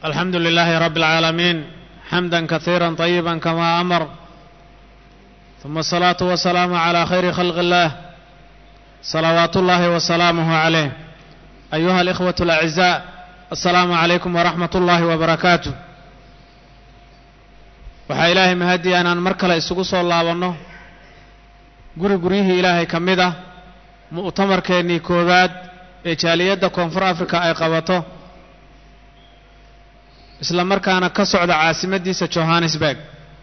الحمد لله رب العالمين حمدا كثيرا طيبا كما امر ثم الصلاه والسلام على خير خلق الله صلوات الله وسلامه عليه ايها الاخوه الاعزاء السلام عليكم ورحمه الله وبركاته waxaa ilaahay mahadii inaan mar kale isugu soo laabanno guri guryihii ilaahay ka mid ah mu'tamarkeennii koowaad ee jaaliyadda koonfur africa ay qabato isla markaana ka socda caasimaddiisa johannesburg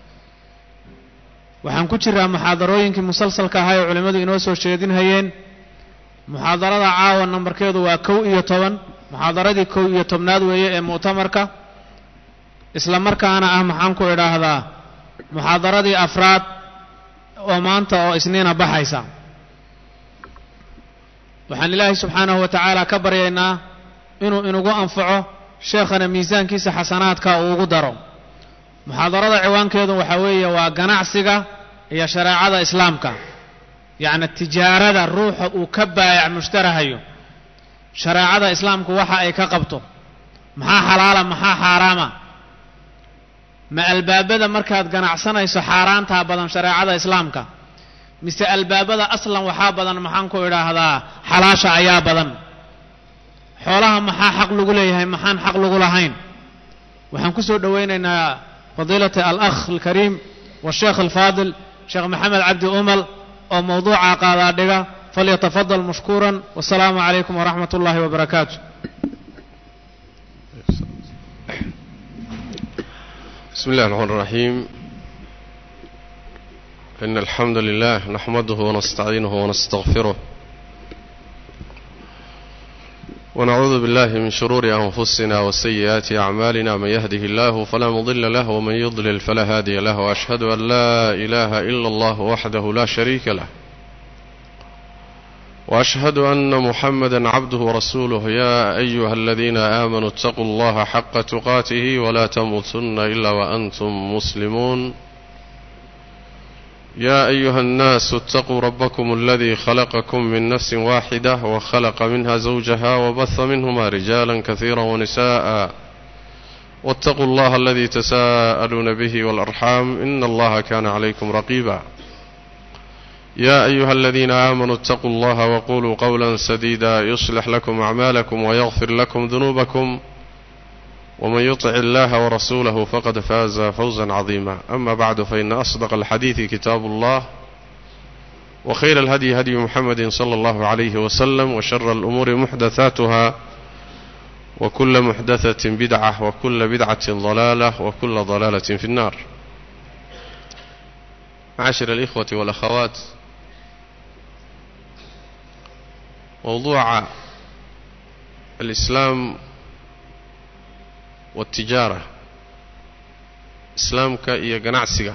waxaan ku jiraa muxaadarooyinkii musalsalka ahaa ee culimmadu inoo soo jeedinhayeen muxaadarada caawa nambarkeedu waa kow iyo toban muxaadaradii kow iyo tobnaad weeye ee mu'tamarka isla markaana ah maxaan ku idhaahdaa muxaadaradii afraad oo maanta oo isniina baxaysa waxaan ilaahay subxaanahu wa tacaala ka baryaynaa inuu inugu anfaco sheekhana miisaankiisa xasanaadka uu ugu daro muxaadarada ciwaankeedu waxaa weeye waa ganacsiga iyo shareecada islaamka yacni tijaarada ruuxa uu ka baayac mushtarahayo shareecada islaamku waxa ay ka qabto maxaa xalaala maxaa xaaraama ma albaabada markaad ganacsanayso xaaraantaa badan shareecada islaamka mise albaabada aslan waxaa badan maxaan ku idhaahdaa xalaasha ayaa badan xoolaha maxaa xaq lagu leeyahay maxaan xaq lagu lahayn waxaan ku soo dhowaynaynaa fadiilata alakh alkariim washeekh alfaadil sheekh maxamed cabdi umal oo mawduuca qaadaa dhiga falyatafadal mashkuuran wasalaamu calaykum waraxmat ullahi wabarakaatu بسم الله الرحمن الرحيم إن الحمد لله نحمده ونستعينه ونستغفره ونعوذ بالله من شرور أنفسنا وسيئات أعمالنا من يهده الله فلا مضل له ومن يضلل فلا هادي له وأشهد أن لا إله إلا الله وحده لا شريك له وأشهد أن محمدا عبده ورسوله يا أيها الذين آمنوا اتقوا الله حق تقاته ولا تموتن إلا وأنتم مسلمون يا أيها الناس اتقوا ربكم الذي خلقكم من نفس واحدة وخلق منها زوجها وبث منهما رجالا كثيرا ونساء واتقوا الله الذي تساءلون به والأرحام إن الله كان عليكم رقيبا يا أيها الذين آمنوا اتقوا الله وقولوا قولا سديدا يصلح لكم أعمالكم ويغفر لكم ذنوبكم ومن يطع الله ورسوله فقد فاز فوزا عظيما أما بعد فإن أصدق الحديث كتاب الله وخير الهدي هدي محمد صلى الله عليه وسلم وشر الأمور محدثاتها وكل محدثة بدعة وكل بدعة ضلالة وكل ضلالة في النار معاشر الإخوة والأخوات موضوع الإسلام والتجارة إسلامك إيا قناعسك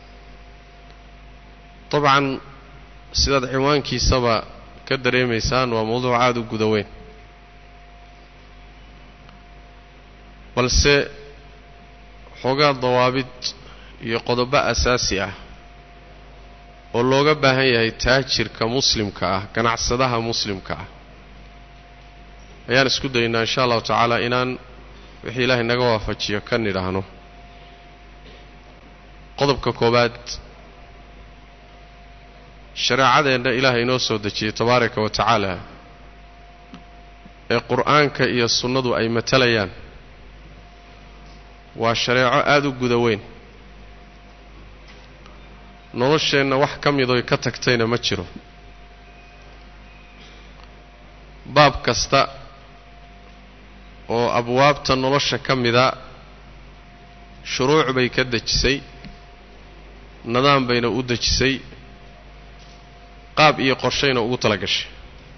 طبعا سيداد عنوانكي سبا كدري ميسان وموضوع عادو قدوين balse xoogaa dawaabid iyo qodobo asaasi ah oo looga baahan yahay taajirka muslimka ah ganacsadaha muslimka ah ayaan isku daynaa insha allahu tacaala inaan wixii ilaahay naga waafajiyo ka nidhaahno qodobka koowaad shareecadeenna ilaahay inoo soo dejiyey tabaaraka wa tacaala ee qur'aanka iyo sunnadu ay matalayaan waa shareeco aada u guda weyn nolosheenna wax ka midoy ka tagtayna ma jiro baab kasta oo abwaabta nolosha ka mida shuruuc bay ka dejisay nidaam bayna u dejisay qaab iyo qorshayna ugu tala gashay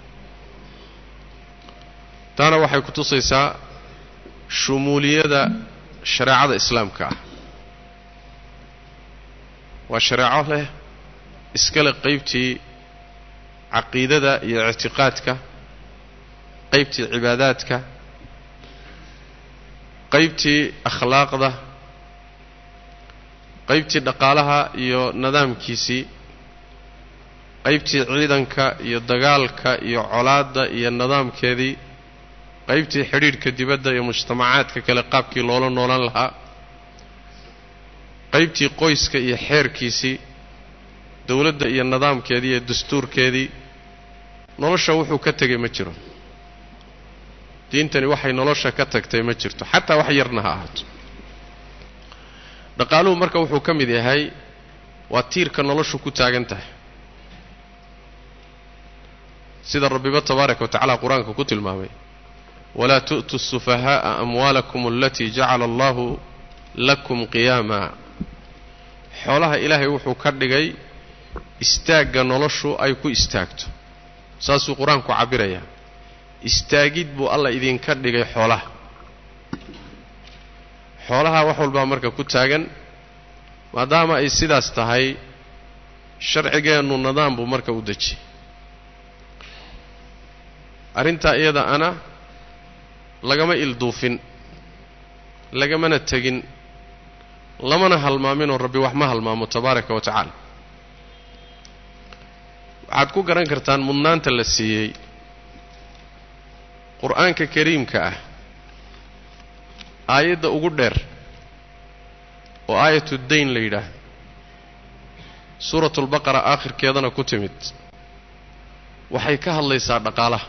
taana waxay ku tusaysaa shumuuliyada shareecada islaamka ah waa shareeco leh iskale qaybtii caqiidada iyo ictiqaadka qaybtii cibaadaadka qaybtii akhlaaqda qaybtii dhaqaalaha iyo nidaamkiisii qaybtii ciidanka iyo dagaalka iyo colaadda iyo nidaamkeedii qaybtii xidhiidhka dibadda iyo mujtamacaadka kale qaabkii loola noolan lahaa qaybtii qoyska iyo xeerkiisii dowladda iyo nidaamkeedii iyo dastuurkeedii nolosha wuxuu ka tegay ma jiro diintani waxay nolosha ka tagtay ma jirto xataa wax yarna ha ahaato dhaqaaluhu marka wuxuu ka mid yahay waa tiirka noloshu ku taagan tahay sida rabbiba tabaaraka wa tacaala qur-aanka ku tilmaamay walaa tu'tu sufahaa'a amwaalakum alatii jacala allahu lakum qiyaama xoolaha ilaahay wuxuu ka dhigay istaagga noloshu ay ku istaagto saasuu qur-aanku cabbirayaa istaagid buu alla idinka dhigay xoolaha xoolaha wax walbaa marka ku taagan maadaama ay sidaas tahay sharcigeennu nidaam buu marka u dejiyey arrintaa iyada ana lagama ilduufin lagamana tegin lamana halmaaminoo rabbi wax ma halmaamo tabaaraka wa tacaala waxaad ku garan kartaan mudnaanta la siiyey qur-aanka kariimka ah aayadda ugu dheer oo aayatu dayn la yidhaahdo suuratulbaqara aakhirkeedana ku timid waxay ka hadlaysaa dhaqaalaha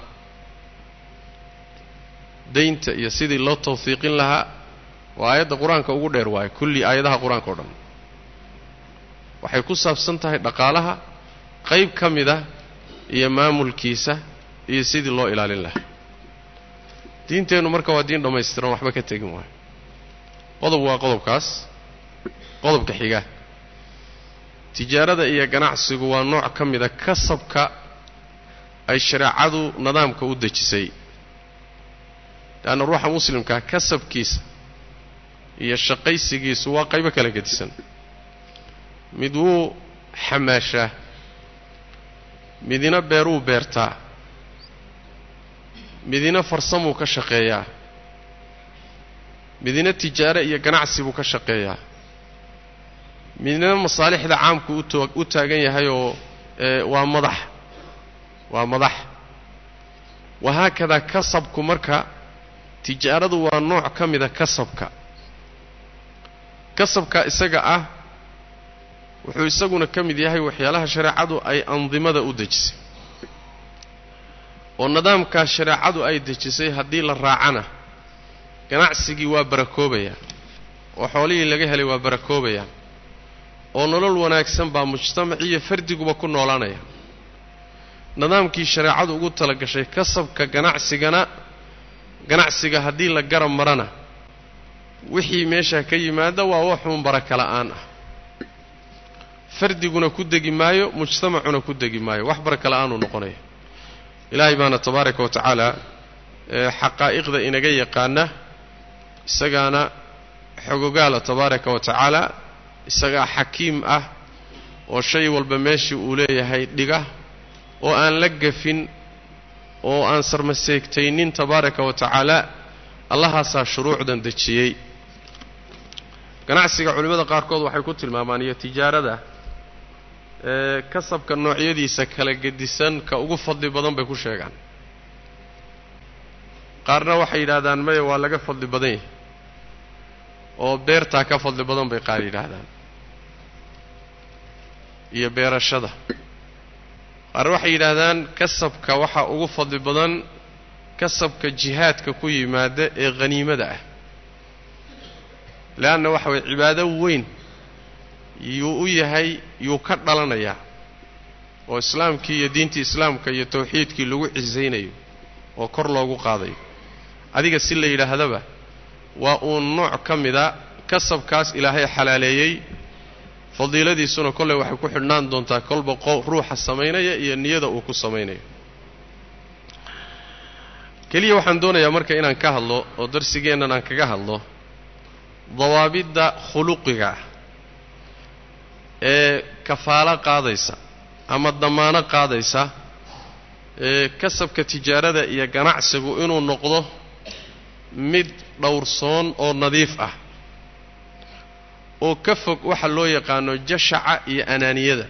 daynta iyo sidii loo tawfiiqin lahaa waa aayadda qur-aanka ugu dheer waaye kulli aayadaha qur-aanka o dhan waxay ku saabsan tahay dhaqaalaha qayb ka mid ah iyo maamulkiisa iyo sidii loo ilaalin lahaa diinteennu marka waa diin dhammaystiran waxba ka tegin waayo qodob waa qodobkaas qodobka xiga tijaarada iyo ganacsigu waa nooc ka mida kasabka ay shareecadu nidaamka u dejisay leanna ruuxa muslimkaa kasabkiisa iyo shaqaysigiisu waa qaybo kala gedisan mid wuu xamaashaa midina beeruu beertaa midina farsamuu ka shaqeeyaa midina tijaare iyo ganacsi buu ka shaqeeyaa midna masaalixda caamku utoo u taagan yahay oo waa madax waa madax wahaakadaa kasabku marka tijaaradu waa nooc ka mida kasabka kasabka isaga ah wuxuu isaguna ka mid yahay waxyaalaha shareecadu ay andimada u dejisay oo nidaamkaa shareecadu ay dejisay haddii la raacana ganacsigii waa barakoobayaa oo xoolihii laga helay waa barakoobayaa oo nolol wanaagsan baa mujtamac iyo fardiguba ku noolaanaya nidaamkii shareecadu ugu talagashay kasabka ganacsigana ganacsiga haddii la garab marana wixii meeshaa ka yimaada waa waxuun baraka la'aan ah fardiguna ku degi maayo mujtamacuna ku degi maayo wax baraka la'aanuu noqonaya ilaahay baana tabaaraka wa tacaala xaqaa'iqda inaga yaqaana isagaana xogogaala tabaaraka wa tacaala isagaa xakiim ah oo shay walba meeshii uu leeyahay dhiga oo aan la gafin oo aan sarmaseegtaynin tabaaraka wa tacaala allahaasaa shuruucdan dejiyey ganacsiga culimmada qaarkood waxay ku tilmaamaan iyo tijaarada ee kasabka noocyadiisa kala gedisan ka ugu fadli badan bay ku sheegaan qaarna waxay yidhaahdaan maya waa laga fadli badan yahay oo beertaa ka fadli badan bay qaar yidhaahdaan iyo beerashada qaar waxay yidhaahdaan kasabka waxaa ugu fadli badan kasabka jihaadka ku yimaada ee khaniimada ah leanna waxa waye cibaado weyn yuu u yahay yuu ka dhalanayaa oo islaamkii iyo diintii islaamka iyo tawxiidkii lagu cisaynayo oo kor loogu qaadayo adiga si la yidhaahdaba waa uun nooc ka mida kasabkaas ilaahay xalaaleeyey fadiiladiisuna kolley waxay ku xidhnaan doontaa kolba ruuxa samaynaya iyo niyada uu ku samaynayo keliya waxaan doonayaa marka inaan ka hadlo oo darsigeennan aan kaga hadlo dawaabidda khuluqiga ah ee kafaalo qaadaysa ama damaano qaadaysa ee kasabka tijaarada iyo ganacsigu inuu noqdo mid dhowrsoon oo nadiif ah oo ka fog waxa loo yaqaano jashaca iyo anaaniyada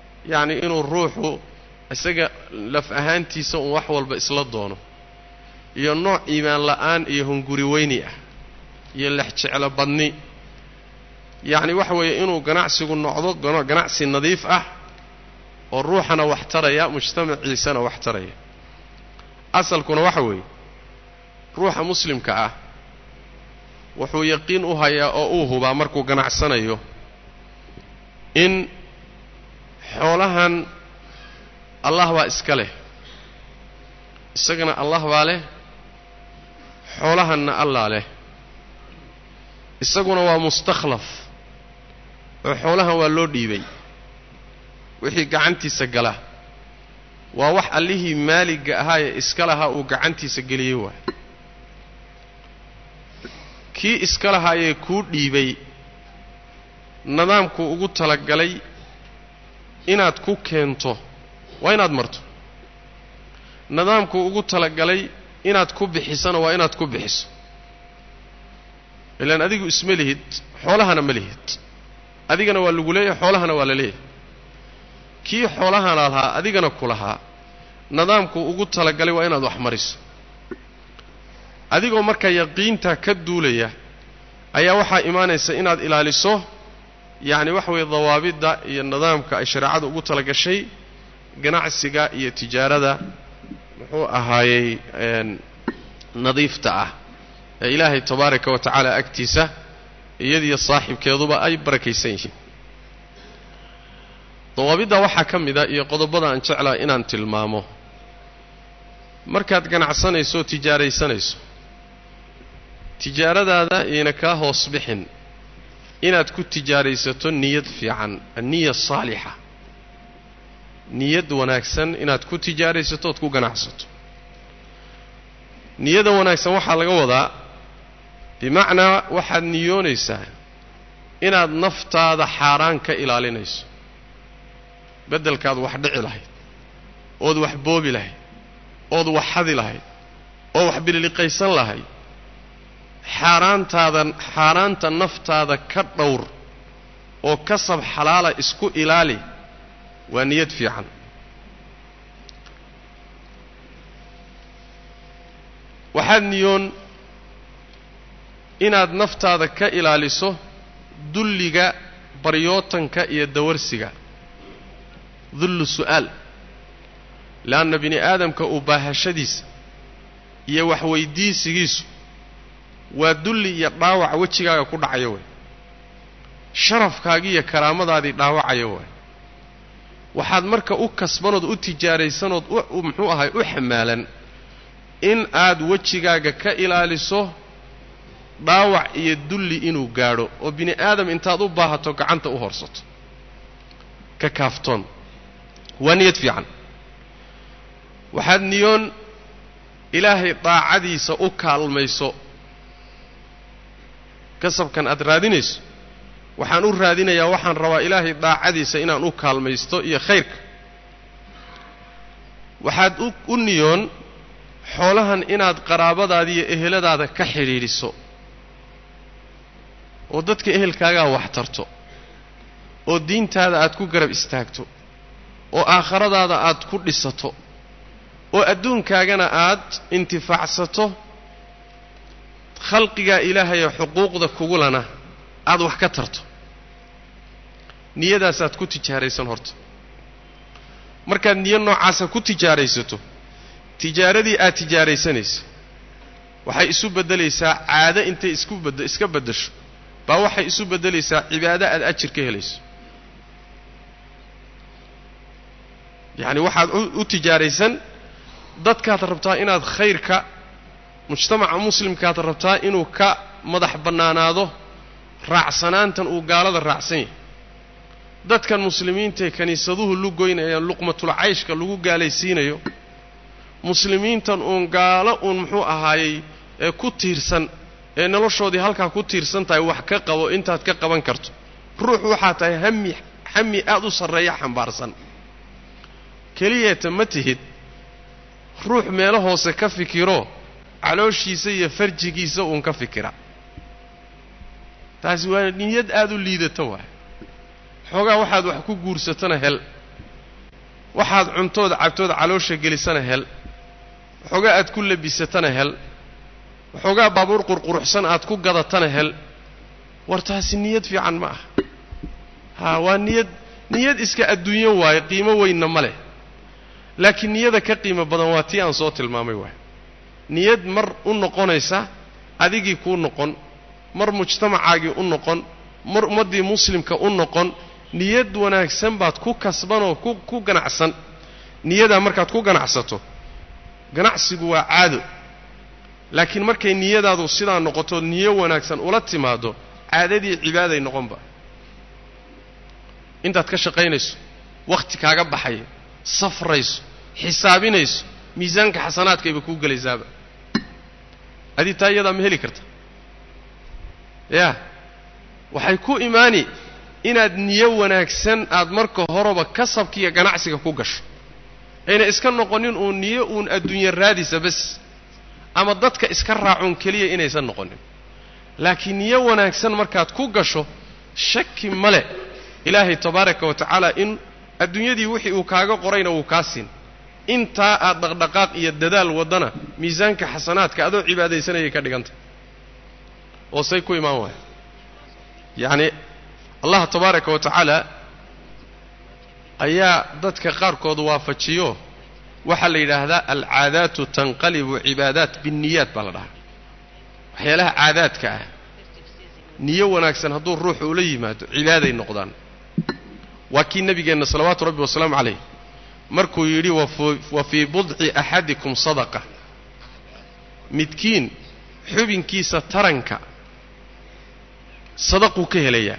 yacni inuu ruuxu isaga laf ahaantiisa uun wax walba isla doono iyo nooc iimaan la'aan iyo hunguri weyni ah iyo lex jeclo badni yacni waxa weeye inuu ganacsigu noqdo ganacsi nadiif ah oo ruuxana wax taraya mujtamaciisana wax taraya asalkuna waxa weeye ruuxa muslimka ah wuxuu yaqiin u hayaa oo uu hubaa markuu ganacsanayo in xoolahan allah baa iska leh isagana allah baa leh xoolahanna allah leh isaguna waa mustakhlaf oo xoolahan waa loo dhiibay wixii gacantiisa gala waa wax allihii maaligga ahaa ee iska lahaa uu gacantiisa geliyey waay kii iska lahaayee kuu dhiibay nidaamkuu ugu talagalay inaad ku keento waa inaad marto nidaamkuu ugu talagalay inaad ku bixisana waa inaad ku bixiso ilaan adigu isma lihid xoolahana ma lihid adigana waa lagu leeyahay xoolahana waa la leeyahay kii xoolahana lahaa adigana ku lahaa nidaamkuu ugu talagalay waa inaad wax mariso adigoo markaa yaqiintaa ka duulaya ayaa waxaa imaanaysa inaad ilaaliso yacni waxa weeye dawaabidda iyo nidaamka ay shareecadu ugu talagashay ganacsiga iyo tijaarada muxuu ahaayey nadiifta ah ee ilaahay tabaaraka wa tacaala agtiisa iyadiyo saaxibkeeduba ay barakaysan yihiin dawaabidda waxaa ka mid a iyo qodobada aan jeclaha inaan tilmaamo markaad ganacsanayso oo tijaaraysanayso tijaaradaada iyna kaa hoos bixin inaad ku tijaaraysato niyad fiican anniya saalixa niyad wanaagsan inaad ku tijaaraysato ood ku ganacsato niyada wanaagsan waxaa laga wadaa bimacnaa waxaad niyoonaysaa inaad naftaada xaaraan ka ilaalinayso beddelkaad wax dhici lahayd ood wax boobi lahayd ood wax xadi lahayd oo wax bililiqaysan lahayd xaaraantaadan xaaraanta naftaada ka dhowr oo kasab xalaala isku ilaali waa niyad fiican waxaad niyoon inaad naftaada ka ilaaliso dulliga baryootanka iyo dawarsiga dullu su'aal leanna bini aadamka uu baahashadiisa iyo waxweydiisigiisu waa dulli iyo dhaawac wejigaaga ku dhacaya way sharafkaagii iyo karaamadaadii dhaawacaya waay waxaad marka u kasbanood u tijaaraysanood u muxuu ahay u xamaalan in aad wejigaaga ka ilaaliso dhaawac iyo dulli inuu gaadho oo bini aadam intaad u baahato gacanta u horsato ka kaaftoon waa niyad fiican waxaad niyoon ilaahay daacadiisa u kaalmayso kasabkan aad raadinayso waxaan u raadinayaa waxaan rabaa ilaahay daacadiisa inaan u kaalmaysto iyo khayrka waxaad u niyoon xoolahan inaad qaraabadaada iyo eheladaada ka xidhiidhiso oo dadka ehelkaagaa wax tarto oo diintaada aad ku garab istaagto oo aakhiradaada aad ku dhisato oo adduunkaagana aad intifaacsato khalqigaa ilaahayee xuquuqda kugulana aad wax ka tarto niyadaasaad ku tijaaraysan horta markaad niyo noocaasa ku tijaaraysato tijaaradii aad tijaaraysanaysa waxay isu beddelaysaa caado intay isku bad iska beddesho baa waxay isu beddelaysaa cibaado aad ajir ka helayso yacni waxaad u tijaaraysan dadkaad rabtaa inaad khayrka mujtamaca muslimkaad rabtaa inuu ka madax bannaanaado raacsanaantan uu gaalada raacsan yahay dadkan muslimiintae kiniisaduhu lugoynayaan luqmatul cayshka lagu gaalaysiinayo muslimiintan uun gaalo uun muxuu ahaayey ee ku tiirsan ee noloshoodii halkaa ku tiirsan tahay wax ka qabo intaad ka qaban karto ruux waxaa tahay hami hami aad u sarreeya xambaarsan keliyeeta ma tihid ruux meelo hoose ka fikiro calooshiisa iyo farjigiisa uun ka fikira taasi waa niyad aada u liidata waay xoogaa waxaad wax ku guursatana hel waxaad cuntood cabtood caloosha gelisana hel waxoogaa aad ku labisatana hel waxoogaa baabuur qurquruxsan aad ku gadatana hel war taasi niyad fiican ma aha haa waa niyad niyad iska adduunyo waaye qiimo weynna ma leh laakiin niyada ka qiimo badan waa tii aan soo tilmaamay waay niyad mar u noqonaysa adigii kuu noqon mar mujtamacaagii u noqon mar ummaddii muslimka u noqon niyad wanaagsan baad ku kasbanoo ku ku ganacsan niyadaa markaad ku ganacsato ganacsigu waa caado laakiin markay niyadaadu sidaa noqoto niyo wanaagsan ula timaado caadadii cibaaday noqonba intaad ka shaqaynayso wakhti kaaga baxaya safrayso xisaabinayso miisaanka xasanaadkayba kuu gelaysaaba adii taa iyadaa ma heli karta yaa waxay ku imaani inaad niyo wanaagsan aad marka horeba kasabkiiyo ganacsiga ku gasho ayna iska noqonin uun niyo uun adduunye raadisa bas ama dadka iska raacuun keliya inaysan noqonin laakiin niyo wanaagsan markaad ku gasho shaki male ilaahay tabaaraka wa tacaala in adduunyadii wixii uu kaaga qorayna wuu kaa siin intaa aad dhaqdhaqaaq iyo dadaal waddana miisaanka xasanaadka adoo cibaadaysanayay ka dhiganta oo say ku imaan waaya yacni allah tabaaraka wa tacaala ayaa dadka qaarkood waafajiyo waxaa la yidhaahdaa alcaadaatu tanqalibu cibaadaat binniyaat baa la dhahaa waxyaalaha caadaadka ah niyo wanaagsan hadduu ruuxu ula yimaado cibaaday noqdaan waa kii nebigeenna salawaatu rabbi wasalaamu calayh markuu yidhi wa fii budci axadikum sadaqa midkiin xubinkiisa taranka sadaquu ka helayaa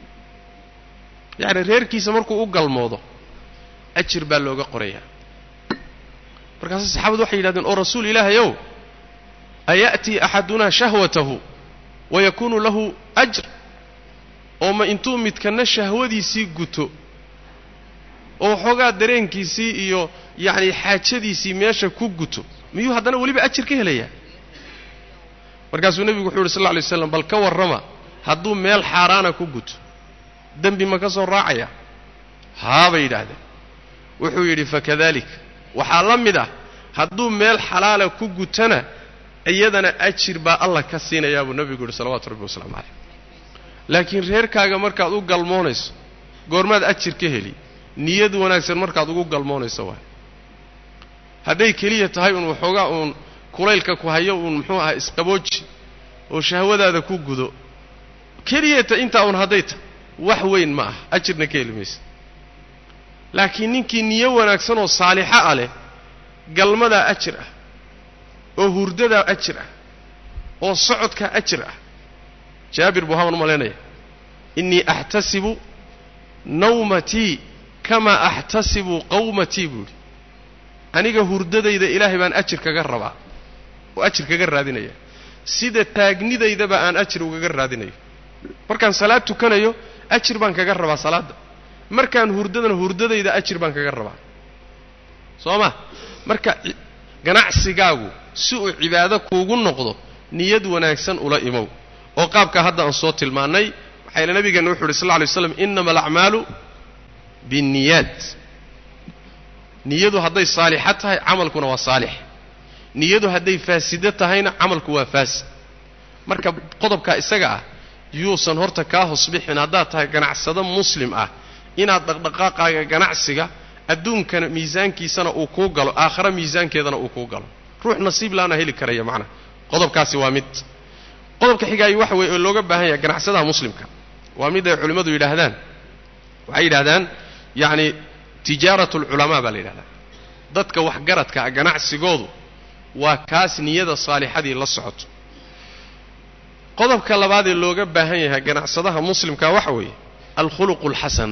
yacni reerkiisa markuu u galmoodo ajir baa looga qorayaa markaase saxaabadu waxay yidhahdeen oo rasuul ilaahay ow aya'tii axadunaa shahwatahu wayakuunu lahu ajr oo ma intuu midkanna shahwadiisii guto oo waxoogaa dareenkiisii iyo yacni xaajadiisii meesha ku guto miyuu haddana weliba ajir ka helayaa markaasuu nebigu wuxuu yidhi sal lla alay slam bal ka warrama hadduu meel xaaraana ku guto dembi ma ka soo raacaya haa bay yidhaahdeen wuxuu yidhi fakadalik waxaa la mid ah hadduu meel xalaala ku gutana iyadana ajir baa allah ka siinayaa buu nebigu yidhi salawatu rabbi wasalaamu calayh laakiin reerkaaga markaad u galmoonayso goormaad ajir ka heli niyad wanaagsan markaad ugu galmoonayso waay hadday keliya tahay uun waxoogaa uun kulaylka ku hayo uun muxuu ahaa isqabooji oo shahwadaada ku gudo keliyata intaa uun hadday tahay wax weyn ma ah ajirna ka heli maysa laakiin ninkii niyo wanaagsan oo saalixa ah leh galmadaa ajir ah oo hurdadaa ajir ah oo socodkaa ajir ah jaabir buu haban u malaynaya innii axtasibu nawmatii kamaa axtasibu qawmatii buu yidhi aniga hurdadayda ilaahay baan ajir kaga rabaa oo ajir kaga raadinaya sida taagnidaydaba aan ajir ugaga raadinayo markaan salaad tukanayo ajir baan kaga rabaa salaadda markaan hurdadana hurdadayda ajir baan kaga rabaa soo ma marka ganacsigaagu si uu cibaado kuugu noqdo niyad wanaagsan ula imow oo qaabkaa hadda aan soo tilmaannay waxayna nabigeenna wuxu uhi sal lla lay slam innama alacmaalu binniyaat niyadu hadday saalixa tahay camalkuna waa saalix niyadu hadday faasido tahayna camalku waa faasid marka qodobkaa isaga ah yuusan horta kaa hosbixin haddaad tahay ganacsado muslim ah inaad dhaqdhaqaaqaaga ganacsiga adduunkana miisaankiisana uu kuu galo aakhare miisaankeedana uu kuu galo ruux nasiib laana heli karaya macnaha qodobkaasi waa mid qodobka xigaayo waxa weeye oo looga baahan yahay ganacsadaha muslimka waa mid ay culimmadu yidhaahdaan waxay yidhahdaan yacni tijaaratu alculamaa baa la yidhahdaa dadka waxgaradka ah ganacsigoodu waa kaas niyada saalixadii la socoto qodobka labaad ee looga baahan yahay ganacsadaha muslimka waxa weeye alkhuluqu alxasan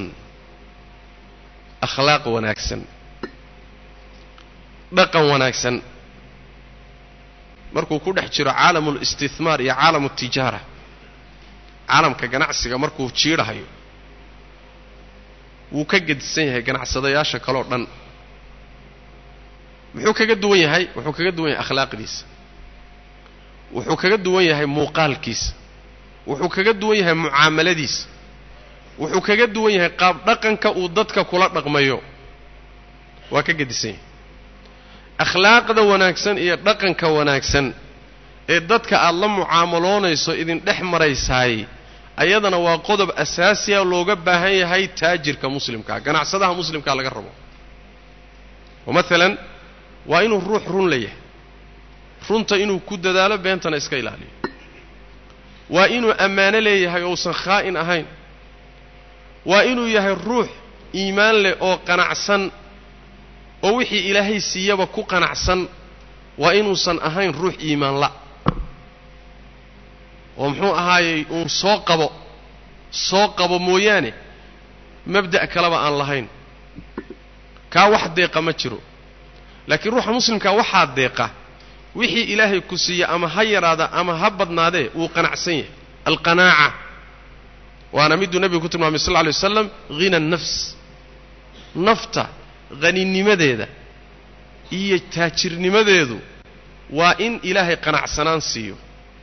akhlaaq wanaagsan dhaqan wanaagsan markuu ku dhex jiro caalamu listihmaar iyo caalamu tijaara caalamka ganacsiga markuu jiidhahayo wuu ka gedisan yahay ganacsadayaasha kaleo dhan muxuu kaga duwan yahay wuxuu kaga duwan yahay akhlaaqdiisa wuxuu kaga duwan yahay muuqaalkiisa wuxuu kaga duwan yahay mucaamaladiisa wuxuu kaga duwan yahay qaab dhaqanka uu dadka kula dhaqmayo waa ka gedisan yahay akhlaaqda wanaagsan iyo dhaqanka wanaagsan ee dadka aad la mucaamaloonayso idin dhex maraysaay ayadana waa qodob asaasiya looga baahan yahay taajirka muslimkaa ganacsadaha muslimkaa laga rabo oo maalan waa inuu ruux run la yahay runta inuu ku dadaalo beentana iska ilaaliyo waa inuu ammaano leeyahay ousan khaa'in ahayn waa inuu yahay ruux iimaan leh oo qanacsan oo wixii ilaahay siiyaba ku qanacsan waa inuusan ahayn ruux iimaanla oo muxuu ahaayey uun soo qabo soo qabo mooyaane mabda' kaleba aan lahayn kaa wax deeqa ma jiro laakiin ruuxa muslimkaa waxaa deeqa wixii ilaahay ku siiya ama ha yaraada ama ha badnaadee wuu qanacsan yahay alqanaaca waana miduu nebigu ku tilmaamay sal lla lay waslam hina nafs nafta haninimadeeda iyo taajirnimadeedu waa in ilaahay qanacsanaan siiyo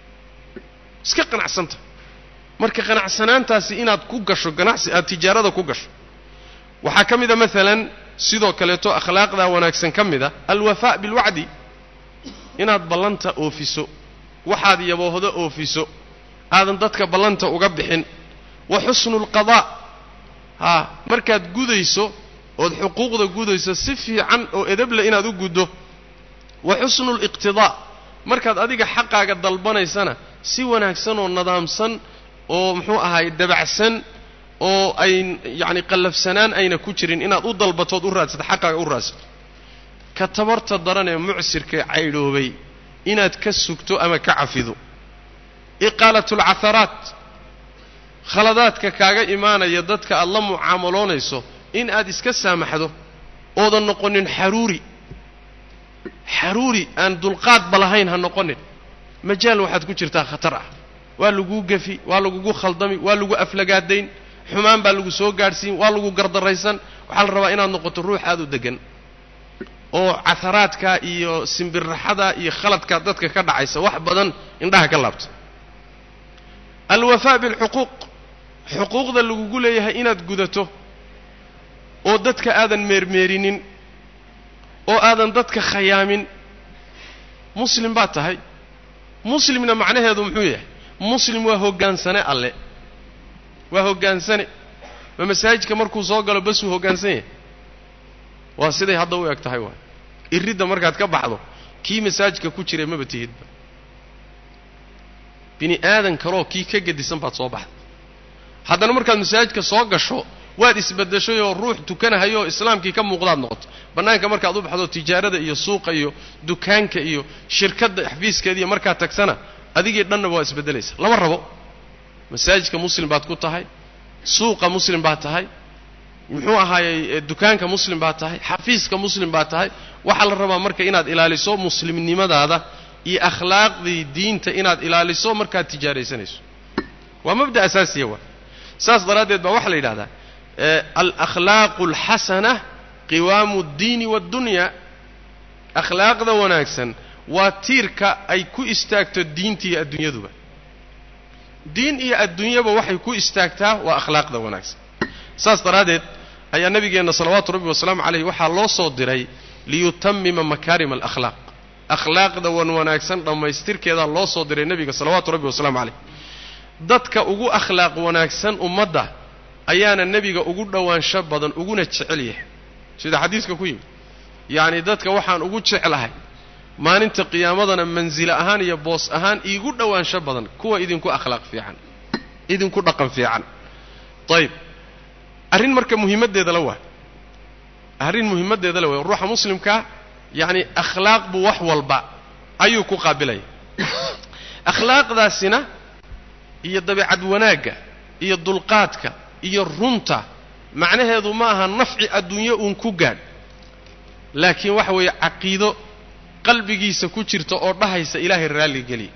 iska qanacsanta marka qanacsanaantaasi inaad ku gasho ganacsi aad tijaarada ku gasho waxaa ka mid a maalan sidoo kaleeto akhlaaqdaa wanaagsan ka mid a alwafaa bilwacdi inaad ballanta oofiso waxaad yaboohdo oofiso aadan dadka ballanta uga bixin wa xusnu lqadaa haa markaad gudayso ood xuquuqda gudayso si fiican oo edeble inaad u guddo wa xusnu liqtidaa markaad adiga xaqaaga dalbanaysana si wanaagsan oo nadaamsan oo muxuu ahaay dabacsan oo ay yacni qallafsanaan ayna ku jirin inaad u dalbatood u raadsato xaqaaga u raadsato ka tabarta daran ee mucsirkae caydhoobay inaad ka sugto ama ka cafido iqaalatu alcatharaat khaladaadka kaaga imaanaya dadka aad la mucaamaloonayso in aad iska saamaxdo oodan noqonin xaruuri xaruuri aan dulqaadba lahayn ha noqonin majaal waxaad ku jirtaa khatar ah waa laguu gefi waa lagugu khaldami waa lagu aflagaadayn xumaan baa lagu soo gaadhsiin waa lagu gardaraysan waxaa la rabaa inaad noqoto ruux aad u degan oo caharaadka iyo simbirraxada iyo khaladkaa dadka ka dhacaysa wax badan indhaha ka laabta alwafaa bilxuquuq xuquuqda lagugu leeyahay inaad gudato oo dadka aadan meermeerinin oo aadan dadka khayaamin muslim baad tahay muslimna macnaheedu muxuu yahay muslim waa hoggaansane alle waa hoggaansane ma masaajidka markuu soo galo basuu hoggaansan yahay waa siday hadda u eg tahay waay iridda markaad ka baxdo kii masaajidka ku jiray maba tihidba bini aadan kaloo kii ka gedisan baad soo baxday haddana markaad masaajidka soo gasho waad isbeddeshay oo ruux tukanahayo oo islaamkii ka muuqdaad noqoto bannaanka markaad u baxdo tijaarada iyo suuqa iyo dukaanka iyo shirkadda xafiiskeediiyo markaad tagsana adigii dhannaba waa isbeddelaysa lama rabo masaajidka muslim baad ku tahay suuqa muslim baad tahay muxuu ahaayey dukaanka muslim baad tahay xafiiska muslim baad tahay waxaa la rabaa marka inaad ilaaliso muslimnimadaada iyo akhlaaqdii diinta inaad ilaaliso markaad tijaaraysanayso waa mabda asaasiya waa saas daraaddeed baa waxaa la yidhahdaa alakhlaaqu alxasana qiwaamu ddiini waaddunya akhlaaqda wanaagsan waa tiirka ay ku istaagto diinta iyo adduunyaduba diin iyo adduunyaba waxay ku istaagtaa waa akhlaaqda wanaagsan saas daraaddeed ayaa nabigeenna salawaatu rabbi wasalaamu calayh waxaa loo soo diray liyutamima makaarima alakhlaaq akhlaaqda wan wanaagsan dhammaystirkeedaa loo soo diray nebiga salawaatu rabbi wasalaamu calayh dadka ugu akhlaaq wanaagsan ummadda ayaana nebiga ugu dhowaansho badan uguna jecel yahay sida xadiiska ku yimid yacni dadka waxaan ugu jeclahay maalinta qiyaamadana mansilo ahaan iyo boos ahaan iigu dhowaansho badan kuwa idinku akhlaaq fiican idinku dhaqan fiican ayib arrin marka muhiimaddeeda la waa arrin muhiimaddeeda la waay ruuxa muslimkaa yacni akhlaaq buu wax walba ayuu ku qaabilaya akhlaaqdaasina iyo dabeecad wanaagga iyo dulqaadka iyo runta macnaheedu ma aha nafci adduunyo uun ku gaadh laakiin waxa weeye caqiido qalbigiisa ku jirta oo dhahaysa ilaahay raalli geliya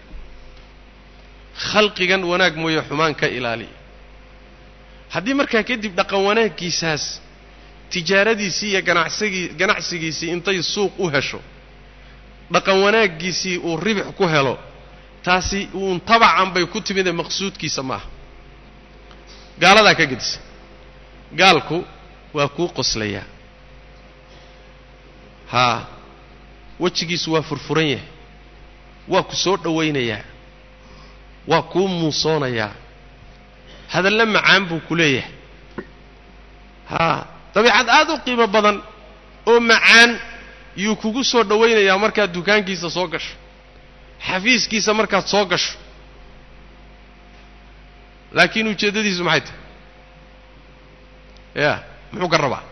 khalqigan wanaag mooye xumaan ka ilaaliya haddii markaa kadib dhaqan wanaaggiisaas tijaaradiisii iyo ganacsigii ganacsigiisii intay suuq u hesho dhaqan wanaaggiisii uu ribix ku helo taasi uun tabacan bay ku timidee maqsuudkiisa maaha gaaladaa ka gedisa gaalku waa kuu qoslayaa haa wejigiisu waa furfuran yahay waa ku soo dhowaynayaa waa kuu muusoonayaa hadallo macaan buu ku leeyahay haa dabiicad aad u qiimo badan oo macaan yuu kugu soo dhowaynayaa markaad dukaankiisa soo gasho xafiiskiisa markaad soo gasho laakiin ujeeddadiisu maxay tahay ya muxuu ka rabaa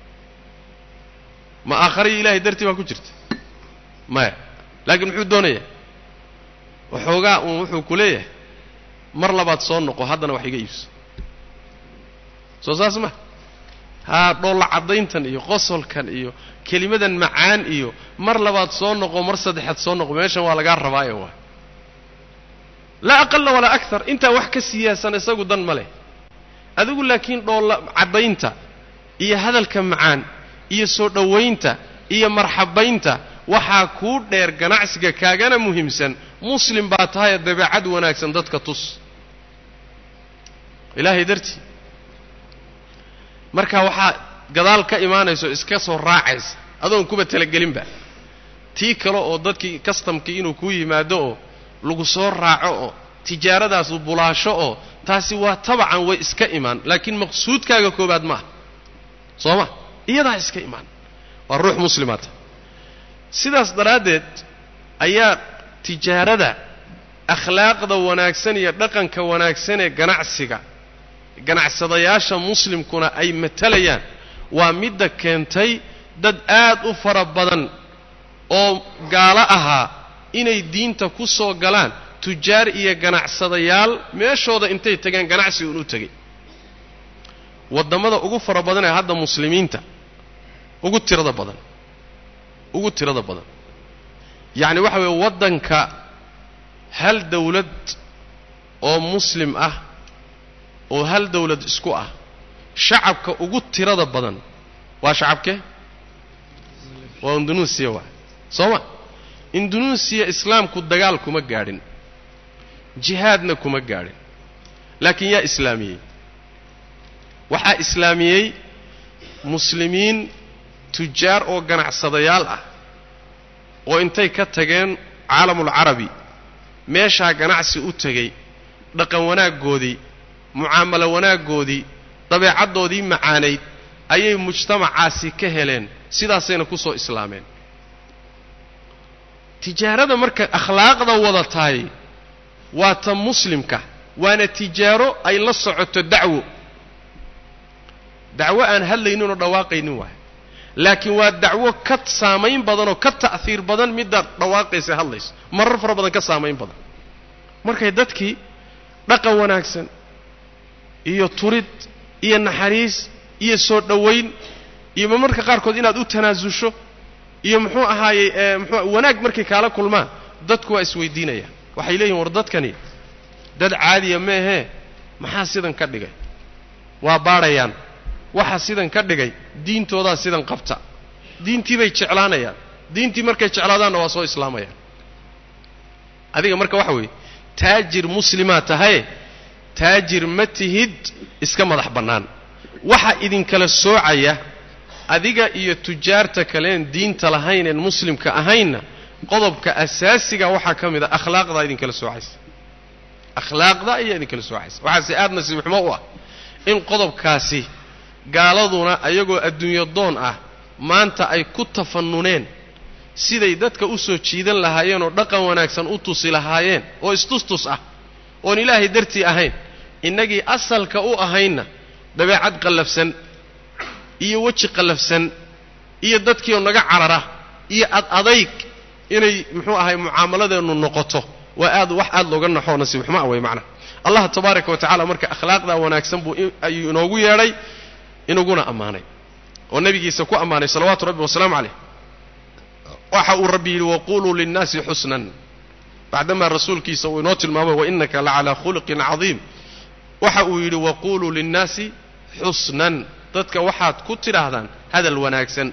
ma aakhariyo ilaahay dartii baa ku jirta maya laakiin muxuu doonayaa waxoogaa uun wuxuu ku leeyahay mar labaad soo noqo haddana wax iga iibso soo saas ma haa dhoolla caddayntan iyo qosolkan iyo kelimadan macaan iyo mar labaad soo noqo mar saddexaad soo noqo meeshan waa lagaa rabaaye waa laa aqala walaa akar intaa wax ka siyaasan isagu dan ma leh adigu laakiin dhoolla caddaynta iyo hadalka macaan iyo soo dhowaynta iyo marxabaynta waxaa kuu dheer ganacsiga kaagana muhiimsan muslim baa tahayee dabeecad wanaagsan dadka tus ilaahay dartii marka waxaa gadaal ka imaanayso iska soo raacaysa adoon kuba talagelinba tii kale oo dadkii kastamkii inuu kuu yimaado oo lagu soo raaco oo tijaaradaasu bulaasho oo taasi waa tabacan way iska imaan laakiin maqsuudkaaga koobaad maaha soo ma iyadaa iska imaan waa ruux muslimaata sidaas daraaddeed ayaa tijaarada akhlaaqda wanaagsan iyo dhaqanka wanaagsan ee ganacsiga ganacsadayaasha muslimkuna ay matalayaan waa midda keentay dad aad u fara badan oo gaalo ahaa inay diinta ku soo galaan tujaar iyo ganacsadayaal meeshooda intay tageen ganacsi uun u tegay waddamada ugu fara badan ee hadda muslimiinta ugu tirada badan ugu tirada badan yacni waxa weeye waddanka hal dawlad oo muslim ah oo hal dawlad isku ah shacabka ugu tirada badan waa shacabkee waa indunuusiya waa soo ma indunuusiya islaamku dagaal kuma gaadhin jihaadna kuma gaadhin laakiin yaa islaamiyey waxaa islaamiyey muslimiin tujaar oo ganacsadayaal ah oo intay ka tageen caalamulcarabi meeshaa ganacsi u tegey dhaqan wanaaggoodii mucaamalo wanaaggoodii dabeecaddoodii macaanayd ayay mujtamacaasi ka heleen sidaasayna ku soo islaameen tijaarada marka akhlaaqda wada tahay waa ta muslimka waana tijaaro ay la socoto dacwo dacwo aan hadlaynin oo dhawaaqaynin waay laakiin waa dacwo ka saamayn badan oo ka ta'hiir badan middaad dhawaaqaysa hadlayso marar fara badan ka saamayn badan markay dadkii dhaqan wanaagsan iyo turid iyo naxariis iyo soo dhowayn iyo marmarka qaarkood inaad u tanaasusho iyo muxuu ahaayey mxuu wanaag markay kaala kulmaan dadku waa isweydiinayaan waxay leeyihin war dadkani dad caadiya meehee maxaa sidan ka dhigay waa baadhayaan waxaa sidan ka dhigay diintoodaa sidan qabta diintii bay jeclaanayaan diintii markay jeclaadaanna waa soo islaamayaan adiga marka waxa weeye taajir muslimaa tahaye taajir ma tihid iska madax bannaan waxa idinkala soocaya adiga iyo tujaarta kaleen diinta lahayneen muslimka ahaynna qodobka asaasiga waxaa ka mid a akhlaaqdaa idinkala soocaysa akhlaaqda ayaa idinkala soocaysa waxaase aad nasiib xumo u ah in qodobkaasi gaaladuna ayagoo adduunyo doon ah maanta ay ku tafanuneen siday dadka u soo jiidan lahaayeen oo dhaqan wanaagsan u tusi lahaayeen oo istustus ah oon ilaahay dartii ahayn innagii asalka u ahaynna dabeecad qallafsan iyo weji qallafsan iyo dadkiioo naga carara iyo ad adayg inay muxuu ahay mucaamaladeennu noqoto waa aad wax aad looga naxoo nasiib xumo ah wey macnaha allah tabaaraka wa tacala marka akhlaaqdaa wanaagsan buu ayuu inoogu yeedhay inaguna ammaanay oo nebigiisa ku ammaanay salawaatu rabbi wasalaamu calayh waxa uu rabbi yidhi waquluu linnaasi xusnan bacdamaa rasuulkiisa uu inoo tilmaamay wainaka lacalaa khuluqin cadiim waxa uu yidhi waquluu linnaasi xusnan dadka waxaad ku tidhaahdaan hadal wanaagsan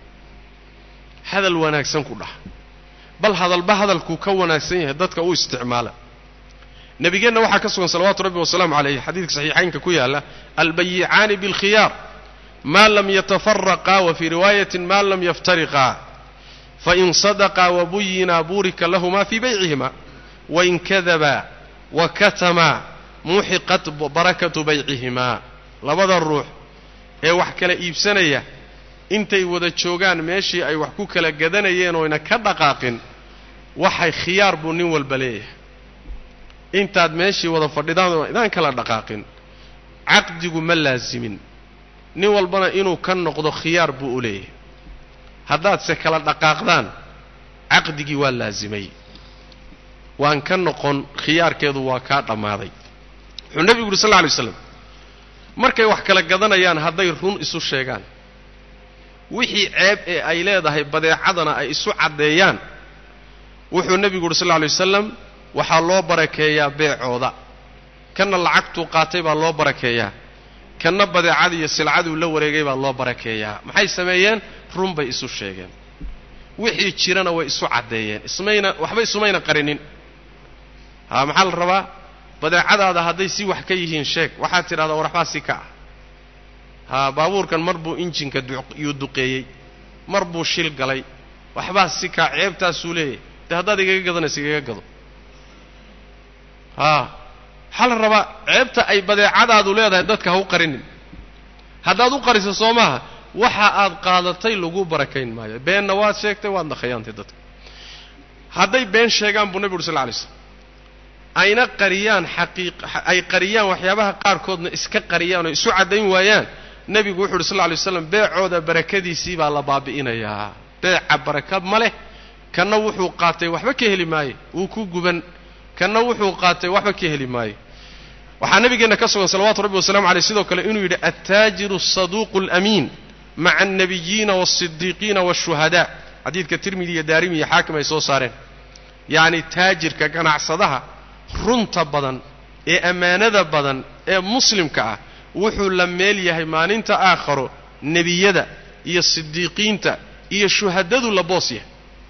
hadal wanaagsan ku dhah bal hadalba hadalkuu ka wanaagsan yahay dadka u isticmaala nebigeenna waxaa ka sugan salawaatu rabbi wasalaamu calayh xadiidka saxiixaynka ku yaalla albayicaani bilkhiyaar maa lam yatafaraqaa wa fii riwaayatin maa lam yaftariqaa fain sadaqaa wabuyinaa buurika lahumaa fii baycihimaa wain kadabaa wa katamaa muxiqat barakatu baycihimaa labada ruux ee wax kala iibsanaya intay wada joogaan meeshii ay wax ku kala gadanayeen oyna ka dhaqaaqin waxay khiyaar buu nin walba leeyahay intaad meeshii wada fadhidaan idaan kala dhaqaaqin caqdigu ma laasimin nin walbana inuu ka noqdo khiyaar buu u leeyahay haddaadse kala dhaqaaqdaan caqdigii waa laasimay waan ka noqon khiyaarkeedu waa kaa dhammaaday wuxuu nebigu yuri sal lla alay slam markay wax kala gadanayaan hadday run isu sheegaan wixii ceeb ee ay leedahay badeecadana ay isu caddeeyaan wuxuu nebigu yuri sal lla alay wasalam waxaa loo barakeeyaa beecooda kanna lacagtuu qaatay baa loo barakeeyaa kanna badeecadii iyo silcaduu la wareegay baa loo barakeeyaa maxay sameeyeen run bay isu sheegeen wixii jirana way isu caddeeyeen ismayna waxba isumayna qarinin haa maxaa la rabaa badeecadaada hadday si wax ka yihiin sheeg waxaad tidhahdaa war waxbaa si ka ah haa baabuurkan mar buu injinka yuu duqeeyey mar buu shil galay waxbaa si kaa ceebtaasuu leeyahay dee haddaad igaga gadanaysa igaga gado haa waxaa la rabaa ceebta ay badeecadaadu leedahay dadka ha u qarinin haddaad u qariso soo maaha waxa aad qaadatay lagu barakayn maayo beenna waad sheegtay waadna khayaantay dadka hadday been sheegaan buu nebi uri sal lla alay slam ayna qariyaan xaqiiq ay qariyaan waxyaabaha qaarkoodna iska qariyaan oo isu caddayn waayaan nebigu wuxu uhi sal lla alay waslam beecooda barakadiisii baa la baabi'inayaa beeca baraka ma leh kanna wuxuu qaatay waxba ka heli maayo wuu ku guban kanna wuxuu qaatay waxba ka heli maayo waxaa nabigeenna ka sugan salawatu rabbi wasalamu aleyh sidoo kale inuu yidhi attaajiru asaduuqu alamiin maca alnabiyiina waasidiiqiina waashuhadaa xadiidka tirmidi iyo daarimi iyo xaakim ay soo saareen yacni taajirka ganacsadaha runta badan ee ammaanada badan ee muslimka ah wuxuu la meel yahay maalinta aakharo nebiyada iyo sidiiqiinta iyo shuhadadu la boos yahay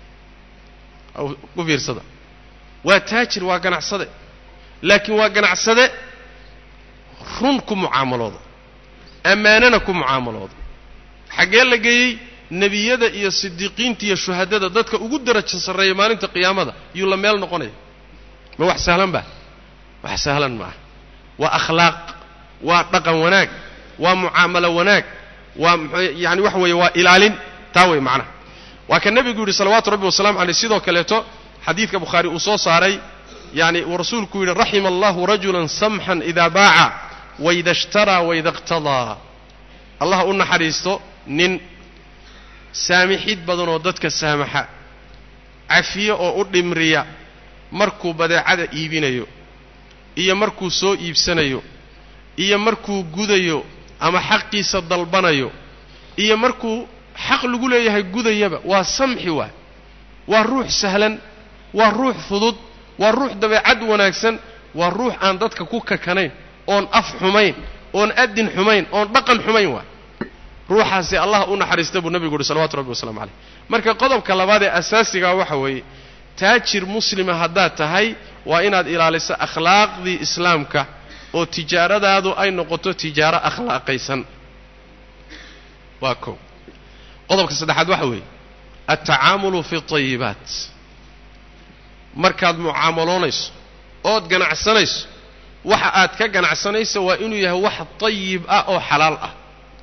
u fiirsada waa taajir waa ganacsade laakiin waa ganacsade run ku mucaamalooda ammaanana ku mucaamalooda xaggee la geeyey nebiyada iyo sidiiqiinta iyo shuhadada dadka ugu darajo sarreeya maalinta qiyaamada yuu la meel noqonaya ma wax sahlan ba wax sahlan maaha waa akhlaaq waa dhaqan wanaag waa mucaamalo wanaag waa mxuu yani waxa weeye waa ilaalin taa wey macnaha waa ka nebigu yidhi salawaatu rabbi wasalamu caleyh sidoo kaleeto xadiidka bukhaari uu soo saaray yani uu rasuulku yidhi raxima allahu rajulan samxan idaa baaca waida ishtaraa waida iqtadaa allah u naxariisto nin saamixid badanoo dadka saamaxa cafiye oo u dhimriya markuu badeecada iibinayo iyo markuu soo iibsanayo iyo markuu gudayo ama xaqiisa dalbanayo iyo markuu xaq lagu leeyahay gudayaba waa samxi waay waa ruux sahlan waa ruux fudud waa ruux dabeecad wanaagsan waa ruux aan dadka ku kakanayn oon af xumayn oon adin xumayn oon dhaqan xumayn waay ruuxaasi allah u naxariista buu nebigu uhi salawatu rabbi wasalamu caleyh marka qodobka labaad ee asaasigaa waxa weeye taajir muslima haddaad tahay waa inaad ilaaliso akhlaaqdii islaamka oo tijaaradaadu ay noqoto tijaaro akhlaaqaysan waa kow qodobka saddexaad waxa weeye altacaamulu fi tayibaat markaad mucaamaloonayso ood ganacsanayso waxa aad ka ganacsanayso waa inuu yahay wax tayib ah oo xalaal ah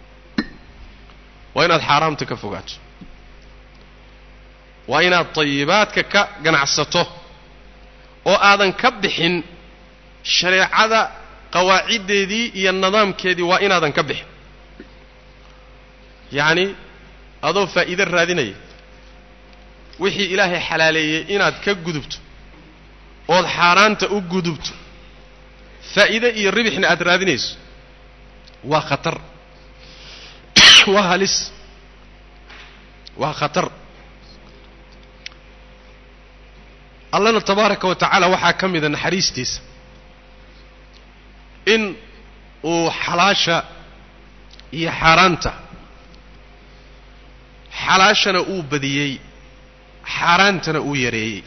waa inaad xaaraamta ka fogaato waa inaad tayibaadka ka ganacsato oo aadan ka bixin shareecada qawaaciddeedii iyo nidaamkeedii waa inaadan ka bixin yacni adoo faa'iide raadinaya wixii ilaahay xalaaleeyey inaad ka gudubto ood xaaraanta u gudubto faa'iide iyo ribixna aad raadinayso waa khatar waa halis waa khatar allana tabaaraka wa tacaala waxaa ka mida naxariistiisa in uu xalaasha iyo xaaraanta xalaashana uu badiyey xaaraantana uu yareeyey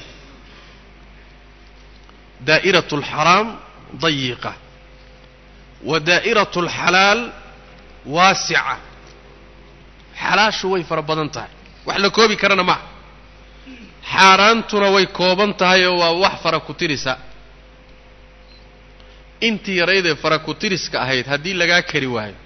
daa'iraة اlxaraam dayiqa wa daa'iraة اlxalaal waasica xalaashu way fara badan tahay wax la koobi karana maaha xaaraantuna way kooban tahay oo waa wax fara ku tirisa intii yaraydee fara ku tiriska ahayd haddii lagaa kari waayo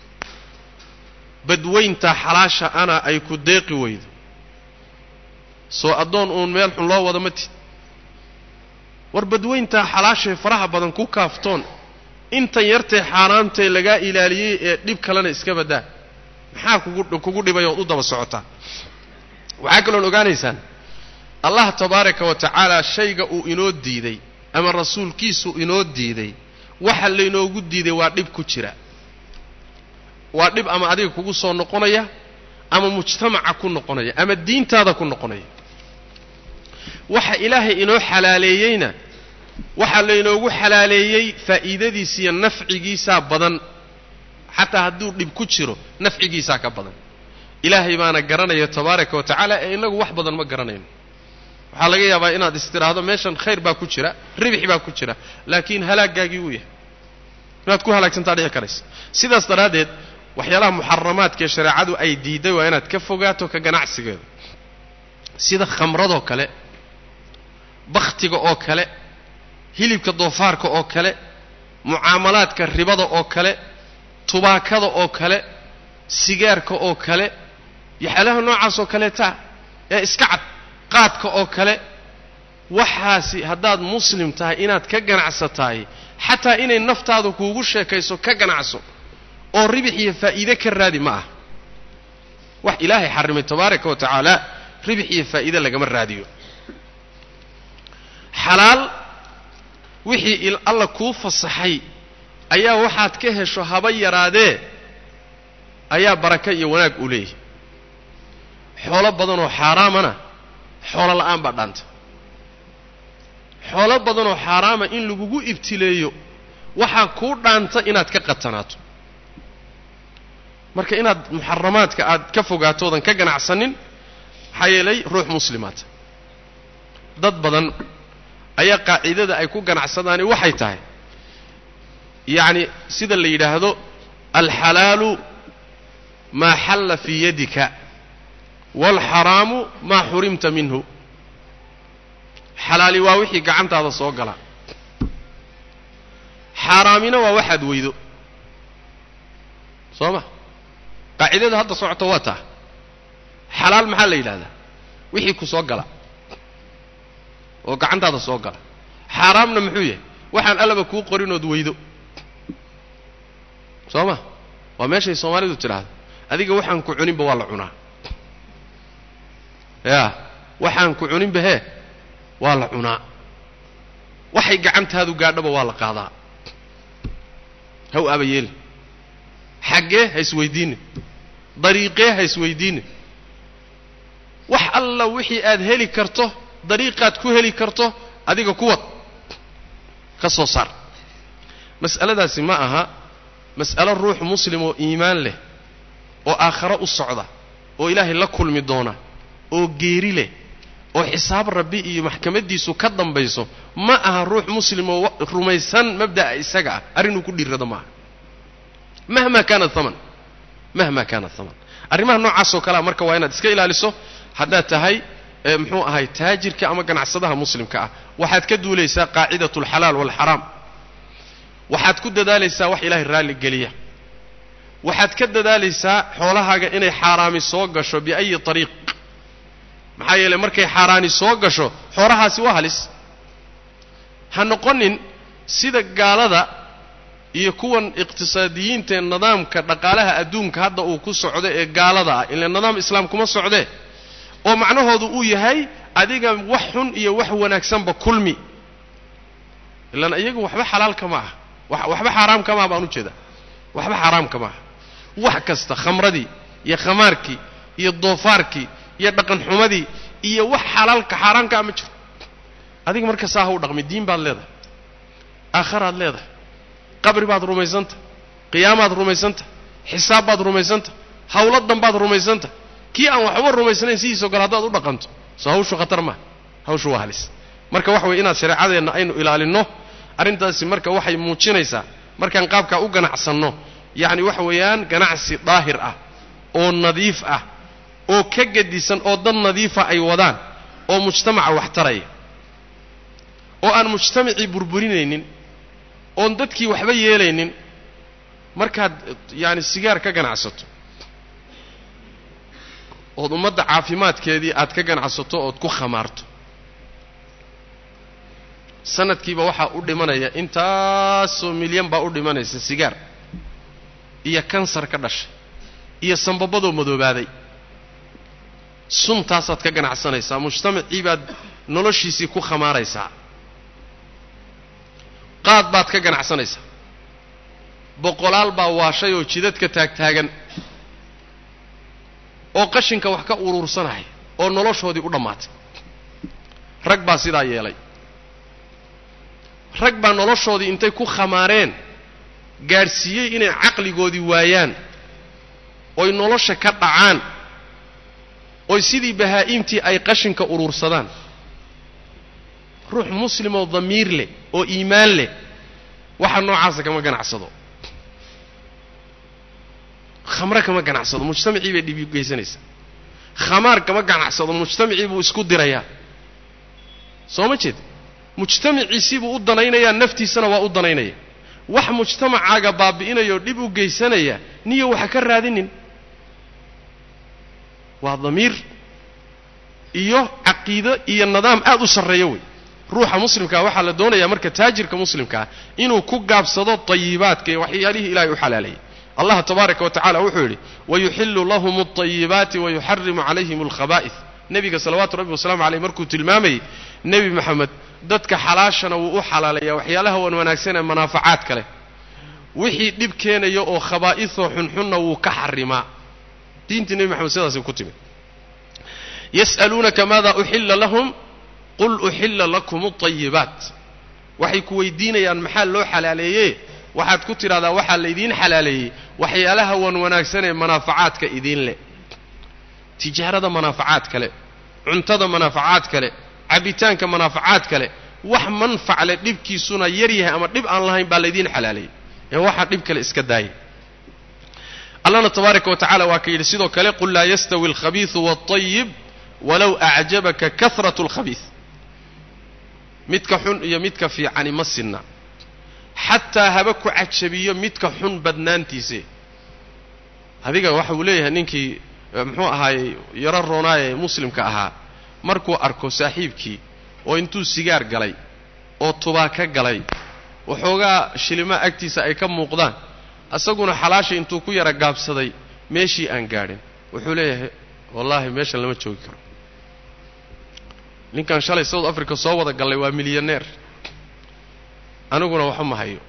badweynta xalaasha ana ay ku deeqi weydo soo addoon uun meel xun loo wada ma tid war badweyntaa xalaashae faraha badan ku kaaftoon intan yartee xaaraantee lagaa ilaaliyey ee dhib kalena iska baddaa maxaa kugu kugu dhibay ood u daba socotaa waxaa kaloon ogaanaysaan allah tabaaraka wa tacaala shayga uu inoo diiday ama rasuulkiisu inoo diiday waxa laynoogu diiday waa dhib ku jira waa dhib ama adiga kugu soo noqonaya ama mujtamaca ku noqonaya ama diintaada ku noqonaya waxa ilaahay inoo xalaaleeyeyna waxaa laynoogu xalaaleeyey faa'iidadiisa iyo nafcigiisaa badan xataa hadduu dhib ku jiro nafcigiisaa ka badan ilaahay baana garanaya tabaaraka wa tacaala ee innagu wax badan ma garanayno waxaa laga yaabaa inaad istiraahdo meeshan khayr baa ku jira ribix baa ku jira laakiin halaagaagii uu yahay inaad ku halaagsantaa dhici karaysa sidaas daraaddeed waxyaalaha muxaramaadka ee shareecadu ay diiday waa inaad ka fogaato ka ganacsigeeda sida khamradoo kale bakhtiga oo kale hilibka doofaarka oo kale mucaamalaadka ribada oo kale tubaakada oo kale sigaarka oo kale yaxyaalaha noocaas oo kaleetaa ee iska cad qaadka oo kale waxaasi haddaad muslim tahay inaad ka ganacsataay xataa inay naftaadu kuugu sheekayso ka ganacso oo ribix iyo faa'iide ka raadi ma ah wax ilaahay xarrimay tabaaraka wa tacaala ribix iyo faa'iide lagama raadiyo xalaal wixii alla kuu fasaxay ayaa waxaad ka hesho haba yaraadee ayaa baraka iyo wanaag u leeyahay xoolo badanoo xaaraamana xoolo la'aan baa dhaanta xoolo badanoo xaaraama in lagugu ibtileeyo waxaa kuu dhaanta inaad ka qatanaato marka inaad muxaramaadka aad ka fogaatoodan ka ganacsanin maxaa yeelay ruux muslimaata dad badan ayaa qaacidada ay ku ganacsadaani waxay tahay yacni sida la yidhaahdo alxalaalu maa xalla fii yadika waalxaraamu maa xurimta minhu xalaali waa wixii gacantaada soo gala xaaraamina waa waxaad weydo soo ma qaacidada hadda socoto waa taa xalaal maxaa la yidhahdaa wixii ku soo gala oo gacantaada soo gala xaaraamna muxuu yahay waxaan allaba kuu qorinood weydo soo ma waa meeshay soomaalidu tidhaahdo adiga waxaan ku cuninba waa la cunaa yaa waxaan ku cuninba hee waa la cunaa waxay gacantaadu gaadhaba waa la qaadaa haw aba yeeli xaggee ha isweydiine dariiqee ha isweydiine wax alla wixii aad heli karto dariiqaad ku heli karto adiga kuwad ka soo saar mas'aladaasi ma aha mas'alo ruux muslim oo iimaan leh oo aakharo u socda oo ilaahay la kulmi doona oo geeri leh oo xisaab rabbi iyo maxkamaddiisu ka dambayso ma aha ruux muslim oo rumaysan mabda'a isaga ah arrinuu ku dhiirrado maaha mahma kaana haman mahma kaana haman arrimaha noocaasoo kalea marka waa inaad iska ilaaliso haddaad tahay muxuu ahay taajirka ama ganacsadaha muslimka ah waxaad ka duulaysaa qaacidatu alxalaal waalxaraam waxaad ku dadaalaysaa wax ilaahay raalli geliya waxaad ka dadaalaysaa xoolahaaga inay xaaraami soo gasho biayi ariiq maxaa yeeley markay xaaraani soo gasho xoolahaasi waa halis ha noqonin sida gaalada iyo kuwan iqtisaadiyiintaee nidaamka dhaqaalaha adduunka hadda uu ku socdo ee gaalada ah ila nidaam islaam kuma socdee oo macnahoodu uu yahay adiga wax xun iyo wax wanaagsanba kulmi ilaan iyagu waxba xalaalka ma aha waxba xaaraamka maaha baan ujeedaa waxba xaaraamka maaha wax kasta khamradii iyo khamaarkii iyo doofaarkii iyo dhaqan xumadii iyo wax xalaalka xaaraamkaa ma jiro adiga marka saa ha u dhaqmi diin baad leedahay aakharaad leedahay qabri baad rumaysanta qiyaamaad rumaysanta xisaab baad rumaysanta hawlo danbaad rumaysanta kii aan waxba rumaysnayn sidiisoo kale haddaad u dhaqanto soo hawshu khatar maaha hawshu waa halis marka waxa weye inaad shareecadeenna aynu ilaalinno arrintaasi marka waxay muujinaysaa markaan qaabkaa u ganacsanno yacni waxa weeyaan ganacsi daahir ah oo nadiif ah oo ka gedisan oo dad nadiifa ay wadaan oo mujtamaca wax taraya oo aan mujtamacii burburinaynin oon dadkii waxba yeelaynin markaad yaani sigaar ka ganacsato ood ummadda caafimaadkeedii aad ka ganacsato ood ku khamaarto sanadkiiba waxaa u dhimanaya intaasoo milyan baa u dhimanaysa sigaar iyo kansar ka dhashay iyo sambabadoo madoobaaday suntaasaad ka ganacsanaysaa mujtamacii baad noloshiisii ku khamaaraysaa qaad baad ka ganacsanaysaa boqolaal baa waashay oo jidadka taagtaagan oo qashinka wax ka uruursanaya oo noloshoodii u dhammaatay rag baa sidaa yeelay rag baa noloshoodii intay ku khamaareen gaadhsiiyey inay caqligoodii waayaan oy nolosha ka dhacaan oy sidii bahaa-imtii ay qashinka uruursadaan ruux muslimoo damiir leh oo iimaan leh waxa noocaasa kama ganacsado khamre kama ganacsado mujtamacii bay dhibi geysanaysaa khamaar kama ganacsado mujtamacii buu isku dirayaa soo ma jeed mujtamaciisibuu u danaynayaa naftiisana waa u danaynaya wax mujtamacaaga baabi'inayoo dhib u geysanaya niyo waxa ka raadinin waa damiir iyo caqiido iyo nidaam aad u sarreeya wey ruuxa muslimkaa waxaa la doonayaa marka taajirka muslimkaa inuu ku gaabsado tayibaadka iyo waxyaalihii ilahay u xalaalayay allah tabaaraka wa tacala wuxuu yidhi wayuxillu lahum alطayibaati wayuxarimu calayhim alkhaba'ih nebiga salawaatu rabbi wasalamu aleyh markuu tilmaamayey nebi moxamed dadka xalaashana wuu u xalaalayaa waxyaalaha wan wanaagsan ee manaafacaadka leh wixii dhib keenaya oo khabaa'isoo xunxunna wuu ka xarimaa diintii nebi moxamed sidaasay ku timid yas'aluunaka maada uxilla lahum qul uxilla lakum alطayibaat waxay ku weydiinayaan maxaa loo xalaaleeye waxaad ku tidhahdaa waxaa laydiin xalaaleeyey waxyaalaha wan wanaagsan ee manaafacaadka idiin leh tijaarada manaafacaad kale cuntada manaafacaad kale cabbitaanka manaafacaad kale wax manfac leh dhibkiisuna yar yahay ama dhib aan lahayn baa laydiin xalaaleeyey ee waxaa dhib kale iska daayay allahna tabaaraka wa tacala waa ka yidhi sidoo kale qul laa yastawi alkhabiisu wاlطayib walow acjabaka kahrat اlkhabiis midka xun iyo midka fiicani ma sinna xataa haba ku cajabiyo midka xun badnaantiise adiga waxa uu leeyahay ninkii muxuu ahaayey yaro roonaaye muslimka ahaa markuu arko saaxiibkii oo intuu sigaar galay oo tubaaka galay waxoogaa shilimaa agtiisa ay ka muuqdaan isaguna xalaasha intuu ku yara gaabsaday meeshii aan gaadhin wuxuu leeyahay wallaahi meeshan lama joogi karo ninkan shalay south africa soo wada gallay waa milyaneer aniguna waxba ma hayo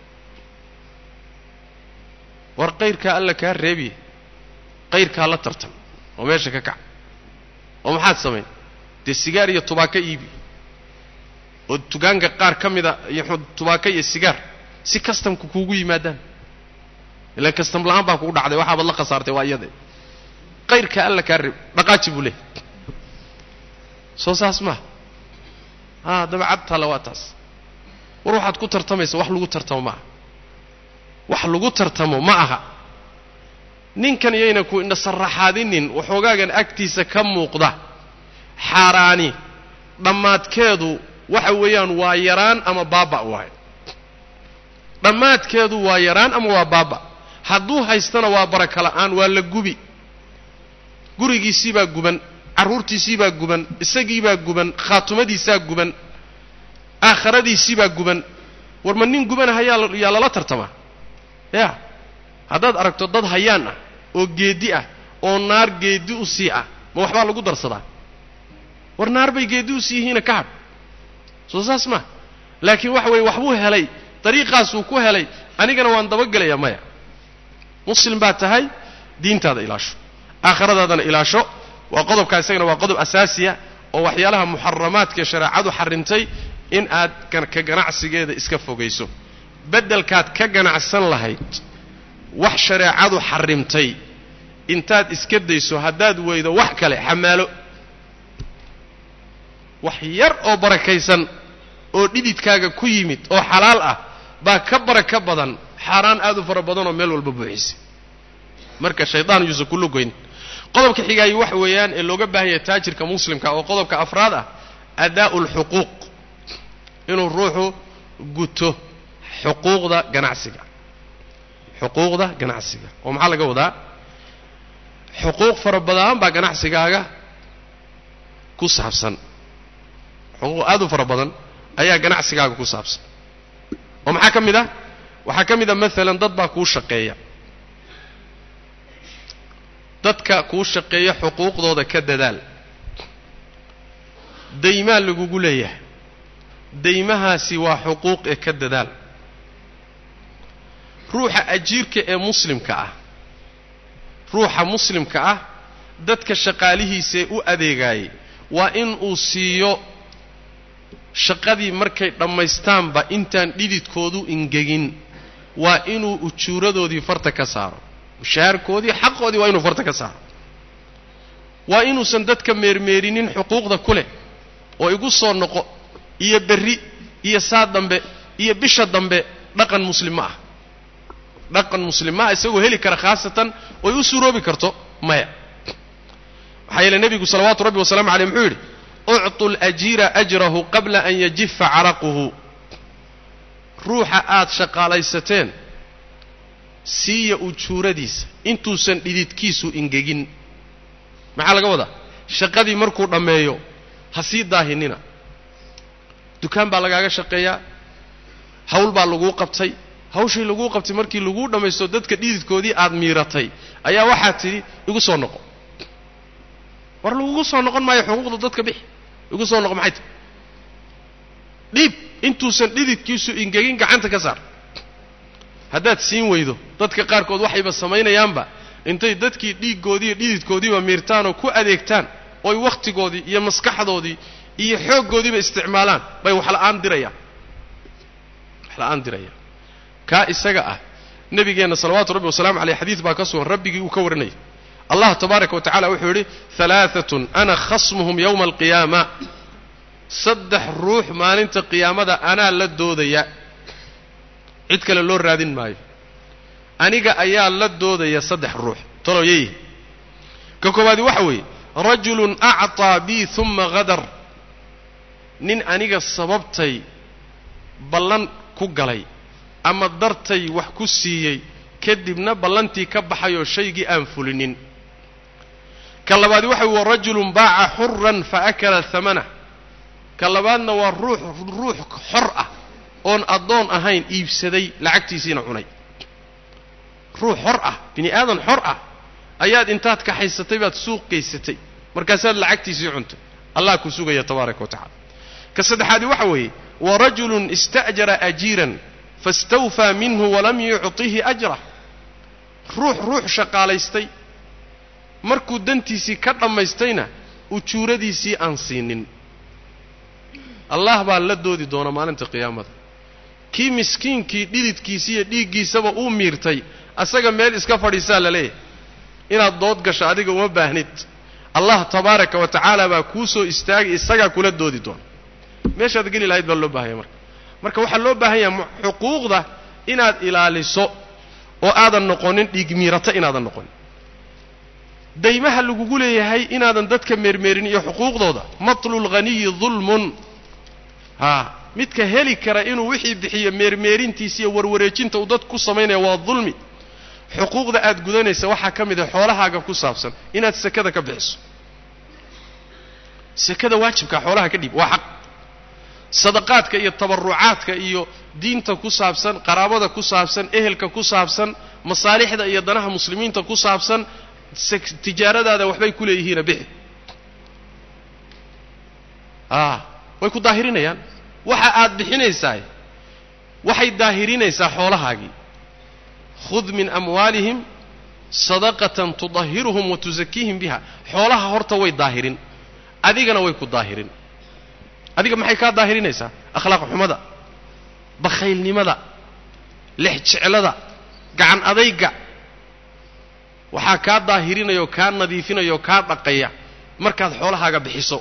war qayrkaa alla kaa reebiye qayrkaa la tartan oo meesha ka kac oo maxaad samayn dee sigaar iyo tubaako iibi oo tugaanka qaar ka mida iyo tubaako iyo sigaar si kastamka kuugu yimaadaan ilaan kastam la-aan baa kugu dhacday waxaabaad la khasaartay waa iyade qayrkaa alla kaa reeb dhaqaaji buu leehay soo saas maaha a dabacad taalla waa taas war waxaad ku tartamaysa wax lagu tartamo ma aha wax lagu tartamo ma aha ninkan iyayna ku indhasarraxaadinin waxoogaagan agtiisa ka muuqda xaaraani dhammaadkeedu waxa weeyaan waa yaraan ama baaba waay dhammaadkeedu waa yaraan ama waa baaba hadduu haystana waa baraka la'aan waa la gubi gurigiisii baa guban carruurtiisii baa guban isagii baa guban khaatumadiisaa guban aakhiradiisii baa guban war ma nin gubanaha yaa yaa lala tartamaa ya haddaad aragto dad hayaan ah oo geeddi ah oo naar geeddi u sii ah ma waxbaa lagu darsadaa war naar bay geeddi u sii yihiina ka hadh soo saas maa laakiin waxa weeye waxbuu helay dariiqaasuu ku helay anigana waan dabagelayaa maya muslim baad tahay diintaada ilaasho aakhiradaadana ilaasho waa qodobkaa isagana waa qodob asaasiya oo waxyaalaha muxaramaadka shareecadu xarrimtay in aad ka ganacsigeeda iska fogayso beddelkaad ka ganacsan lahayd wax shareecadu xarrimtay intaad iska dayso haddaad weydo wax kale xamaalo wax yar oo barakaysan oo dhididkaaga ku yimid oo xalaal ah baa ka baraka badan xaaraan aad u fara badan oo meel walba buuxisay marka shaydaan yuusan ku lugoyn qodobka xigaayi waxa weeyaan ee looga baahan yahay taajirka muslimka oo qodobka afraad ah adaa'u alxuquuq inuu ruuxu guto xuquuqda ganacsiga xuquuqda ganacsiga oo maxaa laga wadaa xuquuq fara badan baa ganacsigaaga ku saabsan xuquuq aad u fara badan ayaa ganacsigaaga ku saabsan oo maxaa ka mid ah waxaa ka mid a maalan dad baa kuu shaqeeya dadka kuu shaqeeya xuquuqdooda ka dadaal daymaa lagugu leeyahay daymahaasi waa xuquuq ee ka dadaal ruuxa ajiirka ee muslimka ah ruuxa muslimka ah dadka shaqaalihiisaee u adeegaayay waa in uu siiyo shaqadii markay dhammaystaanba intaan dhididkoodu ingegin waa inuu ujuuradoodii farta ka saaro mushaharkoodii xaqoodii waa inuu farta ka saaro waa inuusan dadka meermeerinin xuquuqda ku leh oo igu soo noqo iyo berri iyo saa dambe iyo bisha dambe dhaqan muslim ma ah dhaqan muslim ma ah isagoo heli kara khaasatan oy u suroobi karto maya maxaa yeele nebigu salawaatu rabbi wasalaamu caleyh muxuu yidhi uctu lajiira ajrahu qabla an yajifa caraquhu ruuxa aad shaqaalaysateen siiya ujuuradiisa intuusan dhididkiisu ingegin maxaa laga wadaa shaqadii markuu dhammeeyo ha sii daahinina dukaan baa lagaaga shaqeeyaa hawl baa laguu qabtay hawshii laguu qabtay markii laguu dhammaysto dadka dhididkoodii aad miiratay ayaa waxaad tidhi igu soo noqo war lagugu soo noqon maayo xuquuqda dadka bixi igu soo noqo maxay tahy dhiib intuusan dhididkiisu ingegin gacanta ka saar haddaad siin weydo dadka qaarkood waxayba samaynayaanba intay dadkii dhiiggoodii iyo dhididkoodiiba miirtaanoo ku adeegtaan oy wakhtigoodii iyo maskaxdoodii iyo xooggoodiiba isticmaalaan bay waxla'aan dirayaan waxla'aan dirayaan kaa isaga ah nebigeenna salawaatu rabbi wasalaamu caleyh xadiid baa ka sugan rabbigii uu ka warinayay allah tabaaraka wa tacala wuxuu yidhi halaaatun ana khasmuhum yowma alqiyaama saddex ruux maalinta qiyaamada anaa la doodaya cid kale loo raadin maayo aniga ayaa la doodaya saddex ruux talow yeeyihi ka koowaadi waxa weeye rajulun acطaa bii uma hadar nin aniga sababtay ballan ku galay ama dartay wax ku siiyey kadibna ballantii ka baxayoo shaygii aan fulinin ka labaadi waxa weye warajulun baaca xuran faakala hamanah ka labaadna waa ruux ruux xor ah oon addoon ahayn iibsaday lacagtiisiina cunay ruux xor ah bini aadan xor ah ayaad intaad kaxaysatay baad suuq gaysatay markaasaad lacagtiisii cuntay allah ku sugaya tabaaraka wa tacala ka saddexaadi waxa weeye warajulun ista'jara ajiiran fastawfaa minhu walam yucطihi ajrah ruux ruux shaqaalaystay markuu dantiisii ka dhammaystayna ujuuradiisii aan siinin allah baa la doodi doona maalinta qiyaamada kii miskiinkii dhididkiisi iyo dhiiggiisaba uu miirtay asaga meel iska fadhiisaa la leeyahay inaad dood gasho adiga uma baahnid allah tabaaraka wa tacaala baa kuu soo istaagay isagaa kula doodi doona meeshaad geli lahayd baa loo baahanya marka marka waxaa loo baahan yaha xuquuqda inaad ilaaliso oo aadan noqonin dhiigmiirata inaadan noqonin daymaha lagugu leeyahay inaadan dadka meermeerin iyo xuquuqdooda matlulghaniyi dulmun haa midka heli kara inuu wixii bixiyo meermeerintiisa iyo warwareejinta uu dad ku samaynaya waa dulmi xuquuqda aad gudanaysa waxaa ka mid ah xoolahaaga ku saabsan inaad sekada ka bixiso sekada waajibka xoolaha ka dhiib waa xaq sadaqaadka iyo tabarucaadka iyo diinta ku saabsan qaraabada ku saabsan ehelka ku saabsan masaalixda iyo danaha muslimiinta ku saabsan tijaaradaada waxbay ku leeyihiina bixi a way ku daahirinayaan waxa aad bixinaysaa waxay daahirinaysaa xoolahaagii khud min amwaalihim sadaqatan tudahiruhum wa tusakiihim biha xoolaha horta way daahirin adigana way ku daahirin adiga maxay kaa daahirinaysaa akhlaaq xumada bakhaylnimada lex jeclada gacan adayga waxaa kaa daahirinaya oo kaa nadiifinaya oo kaa dhaqaya markaad xoolahaaga bixiso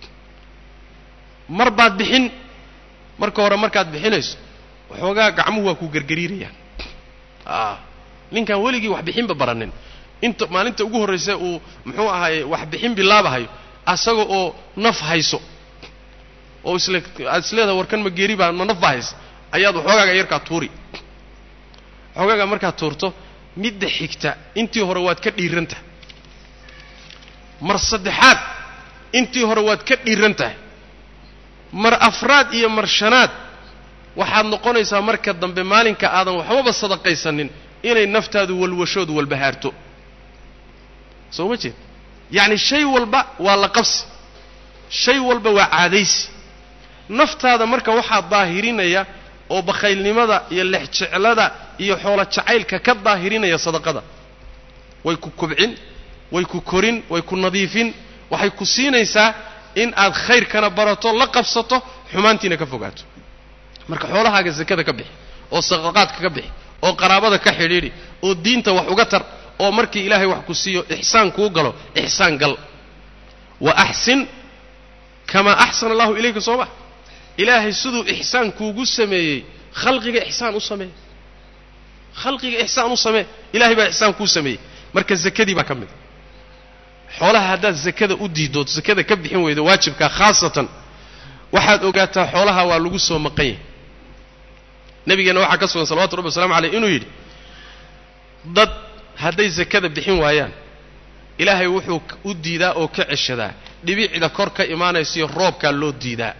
mar baad bixin marka hore markaad bixinayso waxoogaa gacmuhu waa ku gergariirayaan a ninkaan weligii wax bixinba baranin inta maalinta ugu horraysa uu muxuu ahaaye wax bixin bilaabahayo asaga oo naf hayso oo isle aad isleedahay warkan ma geeri baa ma naf baa haysa ayaad waxoogaaga yarkaa tuuri waxoogaaga markaad tuurto midda xigta intii hore waad ka dhiiran tahay mar saddexaad intii hore waad ka dhiiran tahay mar afraad iyo mar shanaad waxaad noqonaysaa marka dambe maalinka aadan waxbaba sadaqaysanin inay naftaadu walwashoodu walbahaarto soo ma jeed yacni shay walba waa la qabsi shay walba waa caadaysi naftaada marka waxaa daahirinaya oo bakhaylnimada iyo lexjeclada iyo xoolo jacaylka ka daahirinaya sadaqada way ku kubcin way ku korin way ku nadiifin waxay ku siinaysaa in aad khayrkana barato la qabsato xumaantiina ka fogaato marka xoolahaaga sakada ka bixi oo sadaqaadka ka bixi oo qaraabada ka xidhiidhi oo diinta wax uga tar oo markii ilaahay wax ku siiyo ixsaan kuu galo ixsaan gal wa axsin kamaa axsana allahu ilayka soo ma ilaahay siduu ixsaan kuugu sameeyey khalqiga ixsaan u samee khalqiga ixsaan u samee ilahay baa ixsaan kuu sameeyey marka zakadii baa ka mid xoolaha haddaad zakada u diidood zakada ka bixin weydo waajibkaa khaasatan waxaad ogaataa xoolaha waa lagu soo maqan yahay nabigeenna waxaa ka sugan salawatu rabbi waslamu aleyh inuu yidhi dad hadday zakada bixin waayaan ilaahay wuxuu u diidaa oo ka ceshadaa dhibicda kor ka imaanaysiyo roobkaa loo diidaa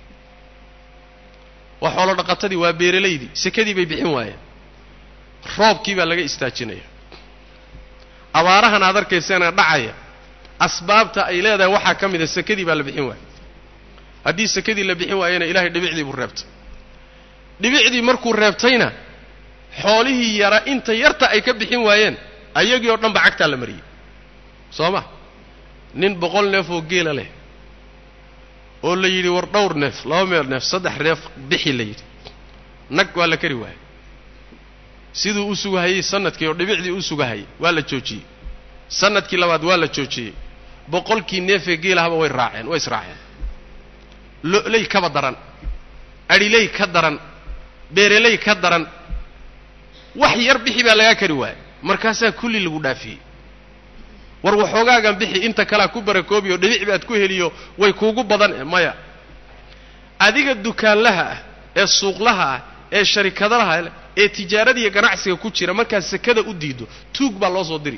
waa xoolo dhaqatadii waa beeralaydii sakadii bay bixin waayeen roobkii baa laga istaajinaya abaarahan aad arkayseena dhacaya asbaabta ay leedahay waxaa ka mida sakadii baa la bixin waaya haddii sakadii la bixin waayana ilahay dhibicdii buu reebtay dhibicdii markuu reebtayna xoolihii yara inta yarta ay ka bixin waayeen ayagii oo dhan ba cagtaa la mariyey soo ma nin boqol neef oo geela leh oo la yidhi war dhowr neef laba meel neef saddex neef bixi la yidhi nag waa la kari waayey siduu u sugahayey sanadkii oo dhibicdii u sugahayay waa la joojiyey sanadkii labaad waa la joojiyey boqolkii neefee geelahaba way raaceen way israaceen lo'ley kaba daran adhiley ka daran beereley ka daran wax yar bixi baa lagaa kari waayey markaasaa kulli lagu dhaafiyey war waxoogaagan bixi inta kalea ku barakoobiyo dhibic baad ku heliyo way kuugu badan e maya adiga dukaanlaha ah ee suuqlaha ah ee sharikadalaha ee tijaaradiiyo ganacsiga ku jira markaad sakada u diido tuug baa loo soo diri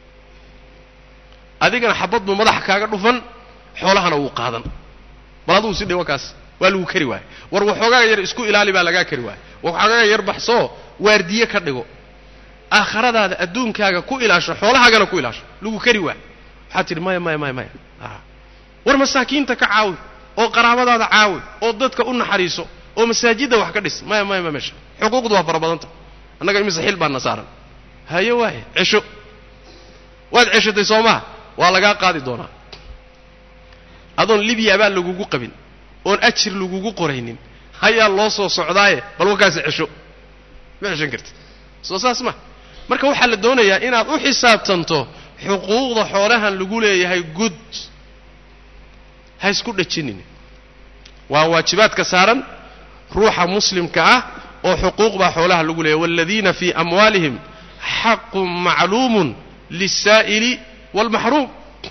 adigana xabad buu madaxa kaaga dhufan xoolahana wuu qaadan bal aduu si dhiwo kaas waa lagu kari waayey war waxoogaaga yar isku ilaali baa lagaa kari waayey waxoogaaga yar baxsoo waardiye ka dhigo aakhiradaada adduunkaaga ku ilaasho xoolahaagana ku ilaasho lagu kari waay waxaad tidhi maya maya maya maya war masaakiinta ka caawi oo qaraabadaada caawi oo dadka u naxariiso oo masaajidda wax ka dhis maya maya maya meesha xuquuqdu waa fara badanta annaga imise xil baana saaran haye waaye cesho waad ceshatay soo maha waa lagaa qaadi doonaa adoon libiya baa lagugu qabin oon ajir lagugu qoraynin hayaa loo soo socdaaye bal wakaasi cesho ma ceshan kartid soo saas ma marka waxaa la doonayaa inaad u xisaabtanto xuquuqda xoolahan lagu leeyahay gud ha isku dhajinin waa waajibaadka saaran ruuxa muslimka ah oo xuquuq baa xoolaha lagu leeyahay waaladiina fii amwaalihim xaqun macluumun liلsaa'ili wاlmaxruum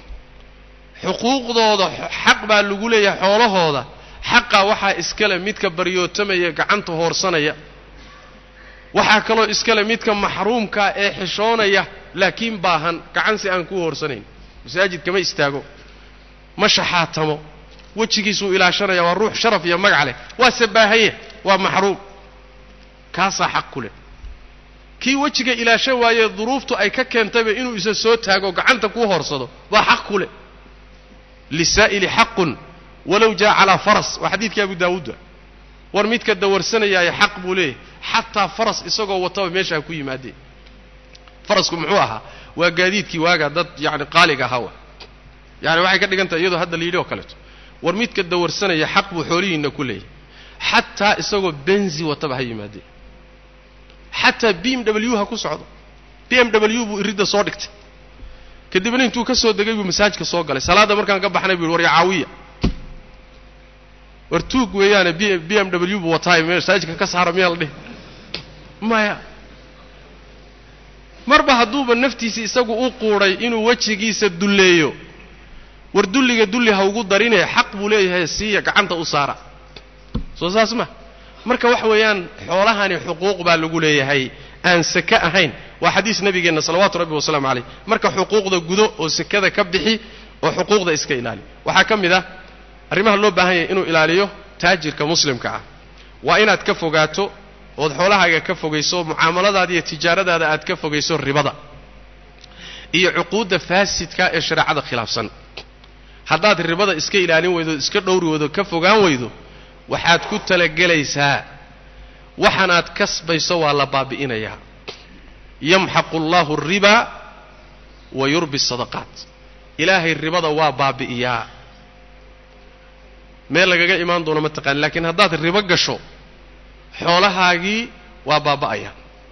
xuquuqdooda xaq baa lagu leeyahay xoolahooda xaqa waxaa iskale midka baryootamaya gacanta hoorsanaya waxaa kaloo iskale midka maxruumkaa ee xishoonaya laakiin baahan gacan si aan kuu hoorsanayn masaajid kama istaago ma shaxaatamo wejigiisuu ilaashanaya waa ruux sharaf iyo magac leh waa sabaahanya waa maxruum kaasaa xaq ku leh kii wejiga ilaashan waayee duruuftu ay ka keentayba inuu isa soo taago gacanta kuu hoorsado waa xaq ku leh lisaa'ili xaqun walow jaa calaa faras waa xadiidkii abu daawuuda war midka dawarsanayaaye xaq buu leeyahay xataa faras isagoo wataba meesha ha ku yimaadeen farasku muxuu ahaa waa gaadiidkii waagaa dad yacni qaaliga ahaa wa yani waxay ka dhigan tahay iyadoo hadda la yidhi oo kaleeto war midka dawarsanaya xaq buu xoolihiinna ku leeyahay xataa isagoo benzi wataba ha yimaadeen xataa b m w ha ku socdo b m w buu iridda soo dhigtay kadibna intuu ka soo degay buu masaajka soo galay salaadda markaan ka baxnay bu yidhi war yacaawiya war tuug weeyaane b b m w buu wataay masaajidka ka saara miyaa la dhihi maya marba hadduuba naftiisa isagu u quudhay inuu wejigiisa dulleeyo war dulliga dulli ha ugu darinee xaq buu leeyahay siiya gacanta u saara soo saas ma marka waxa weeyaan xoolahani xuquuq baa lagu leeyahay aan sake ahayn waa xadiis nabigeenna salawaatu rabbi wasalaamu calayh marka xuquuqda gudo oo sekada ka bixi oo xuquuqda iska ilaali waxaa ka mid ah arrimaha loo baahan yahay inuu ilaaliyo taajirka muslimka ah waa inaad ka fogaato ood xoolahaaga ka fogayso mucaamaladaada iyo tijaaradaada aad ka fogayso ribada iyo cuquudda faasidka ee shareecada khilaafsan haddaad ribada iska ilaalin weydo iska dhowri weydo ka fogaan weydo waxaad ku talagelaysaa waxanaad kasbayso waa la baabi'inayaa yamxaqu allahu alriba wa yurbi sadaqaat ilaahay ribada waa baabi'iyaa meel lagaga imaan doono ma taqaani laakiin haddaad ribo gasho xoolahaagii waa baaba'aya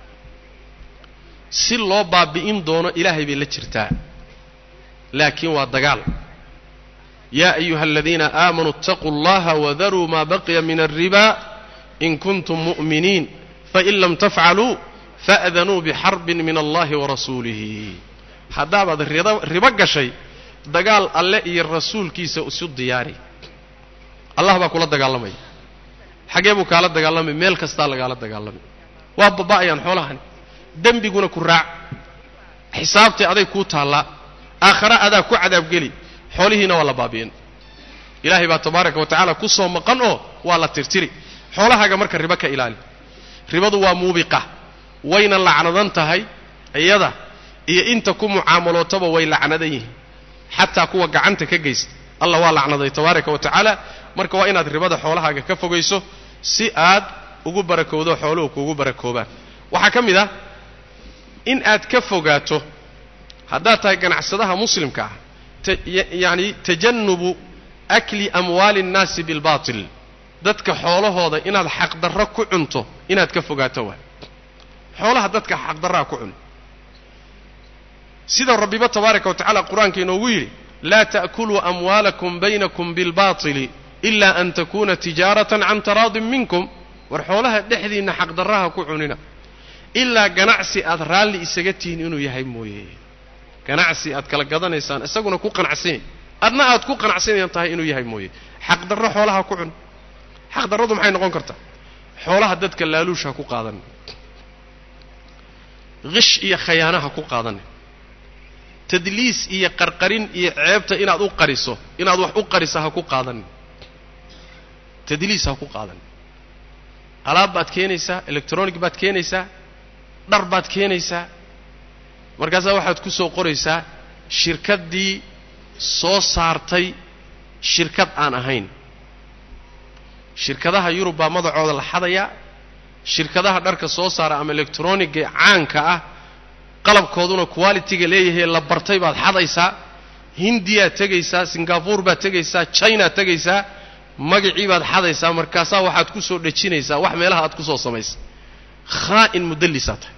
si loo baabi'in doono ilaahay bay la jirtaa laakiin waa dagaal yaa ayuha aladiina aamanuu اtaquu اllaha wadaruu ma baqiya min alriba in kuntum mu'miniin fain lam tafcaluu fa'danuu bixarbin min allahi warasuulihi haddaabaad ribo gashay dagaal alle iyo rasuulkiisa isu diyaari allah baa kula dagaalamaya xaggee buu kaala dagaalamay meel kastaa lagaala dagaalamay waa baba'ayaan xoolahani dembiguna ku raac xisaabtii aday kuu taallaa aakhare adaa ku cadaabgeli xoolihiina waa la baabi'in ilaahay baa tabaaraka wa tacaala ku soo maqan oo waa la tirtiri xoolahaaga marka ribo ka ilaali ribadu waa muubiqa wayna lacnadan tahay iyada iyo inta ku mucaamalootaba way lacnadan yihiin xataa kuwa gacanta ka geysta allah waa lacnaday tabaaraka wa tacaala marka waa inaad ribada xoolahaaga ka fogayso si aad ugu barakowdo xooluhu kuugu barakoobaan waxaa ka mid ah in aad ka fogaato haddaad tahay ganacsadaha muslimka ah yacni tajannubu akli amwaali اnnaasi bilbatil dadka xoolahooda inaad xaqdarro ku cunto inaad ka fogaato waay xoolaha dadka xaqdarraa ku cun sida rabbiba tabaaraka wa tacala qur-aanka inoogu yidhi laa ta'kuluu amwaalakum baynakum bilbaطili ila an takuna tijaaratan can taraadin minkum war xoolaha dhexdiinna xaqdarraha ku cunina ilaa ganacsi aad raalli isaga tihiin inuu yahay mooye ganacsi aad kala gadanaysaan isaguna ku qanacsanay adna aad ku qanacsanayan tahay inuu yahay mooye xaqdarro xoolaha ku cun xaqdarradu maxay noqon kartaa xoolaha dadka laaluusha ku qaadan qish iyo khayaanaha ku qaadan tadliis iyo qarqarin iyo ceebta inaad u qariso inaad wax u qarisa ha ku qaadan tadliis ha ku qaadan alaab baad keenaysaa electronic baad keenaysaa dhar baad keenaysaa markaasaa waxaad ku soo qoraysaa shirkaddii soo saartay shirkad aan ahayn shirkadaha yurub baa madacooda la xadayaa shirkadaha dharka soo saara ama electroniga caanka ah qalabkooduna qualitiga leeyahay la bartay baad xadaysaa hindiyaad tegaysaa singabuur baad tegaysaa chinaad tegaysaa magacii baad xadaysaa markaasaa waxaad ku soo dhejinaysaa wax meelaha aad ku soo samaysa khaa'in mudallisaa tahay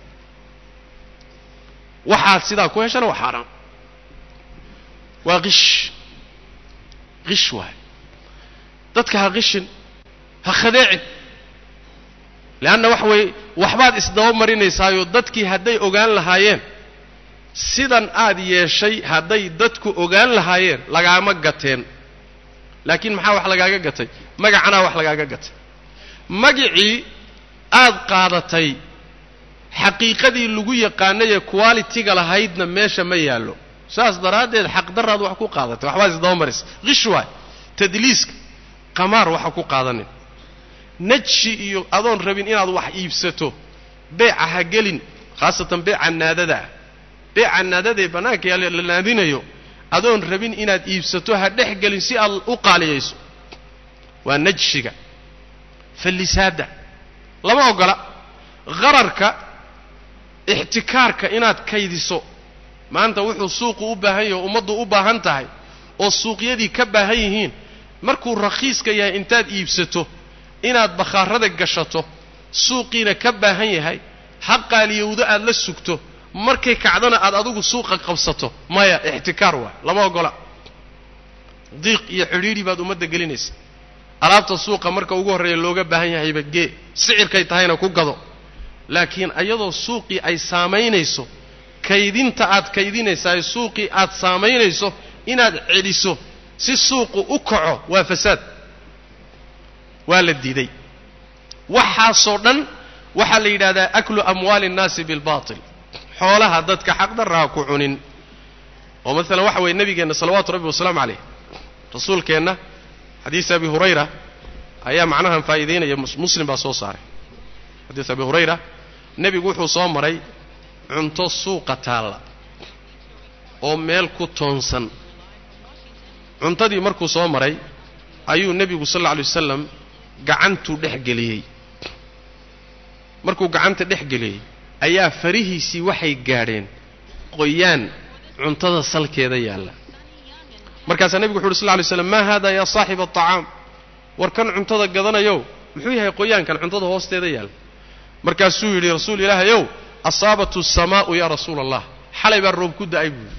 waxaad sidaa ku heshana waa xaaraan waa qish qish waay dadka ha qishin ha khadeecin leanna waxa weeye waxbaad isdaba marinaysaayoo dadkii hadday ogaan lahaayeen sidan aad yeeshay hadday dadku ogaan lahaayeen lagaama gateen laakiin maxaa wax lagaaga gatay magacanaa wax lagaaga gatay magicii aad qaadatay xaqiiqadii lagu yaqaanayee qualitiga lahaydna meesha ma yaallo saas daraaddeed xaqdaraad wax ku qaadatay waxbaad isdaba maraysa qish waay tadliiska qamaar waxa ku qaadanin najshi iyo adoon rabin inaad wax iibsato beeca ha gelin khaasatan beeca naadada ah beeca naadadaee bannaanka yaale la naadinayo adoon rabin inaad iibsato ha dhex gelin si aad u qaaliyayso waa najshiga fallisaadda lama oggola qararka ixtikaarka inaad kaydiso maanta wuxuu suuqu u baahan yahay o ummaddu u baahan tahay oo suuqyadii ka baahan yihiin markuu rakhiiska yahay intaad iibsato inaad bakhaarada gashato suuqiina ka baahan yahay ha qaaliyowdo aad la sugto markay kacdana aad adigu suuqa qabsato maya ixtikaar waay lama oggola diiq iyo xidhiidhi baad ummadda gelinaysa alaabta suuqa marka ugu horreeya looga baahan yahayba gee sicirkay tahayna ku gado laakiin ayadoo suuqii ay saamaynayso kaydinta aad kaydinaysaa suuqii aad saamaynayso inaad celiso si suuqu u kaco waa fasaad waa la diiday waxaasoo dhan waxaa la yidhahdaa aklu amwaali innaasi bilbaatil xoolaha dadka xaqdarraha ku cunin oo maalan waxa weeye nebigeenna salawaatu rabbi wasalaamu calayh rasuulkeenna xadiis abi hurayra ayaa macnahan faa'iidaynaya muslim baa soo saaray xadiis abi hurayra nebigu wuxuu soo maray cunto suuqa taalla oo meel ku toonsan cuntadii markuu soo maray ayuu nebigu sal alla alay wasalam gacantuu dhex geliyey markuu gacanta dhex geliyey ayaa farihiisii waxay gaadheen qoyaan cuntada salkeeda yaalla markaasaa nebigu wuxu uhi sal lla lay slam maa haada yaa saaxiba aطacaam war kan cuntada gadanayow muxuu yahay qoyaankan cuntada hoosteeda yaalla markaasuu yidhi rasuul ilaahayow asaabatu asamaa'u yaa rasuula allah xalay baa roob ku da'ay buuyi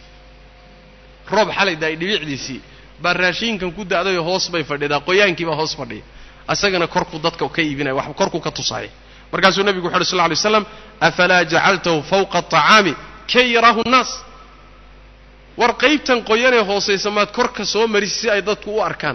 roob xalay da'ay dhibicdiisii baa raashiinkan ku da'dayoo hoos bay fadhidaa qoyaankii baa hoos fadhiya isagana korkuu dadka ka iibinaya wax korkuu ka tusaaya markaasuu nebigu wuxu uhi sal lla lay slam afalaa jacaltahu fawqa aطacaami kay yaraahu nnaas war qaybtan qoyanee hoosaysa maad korka soo marisi si ay dadku u arkaan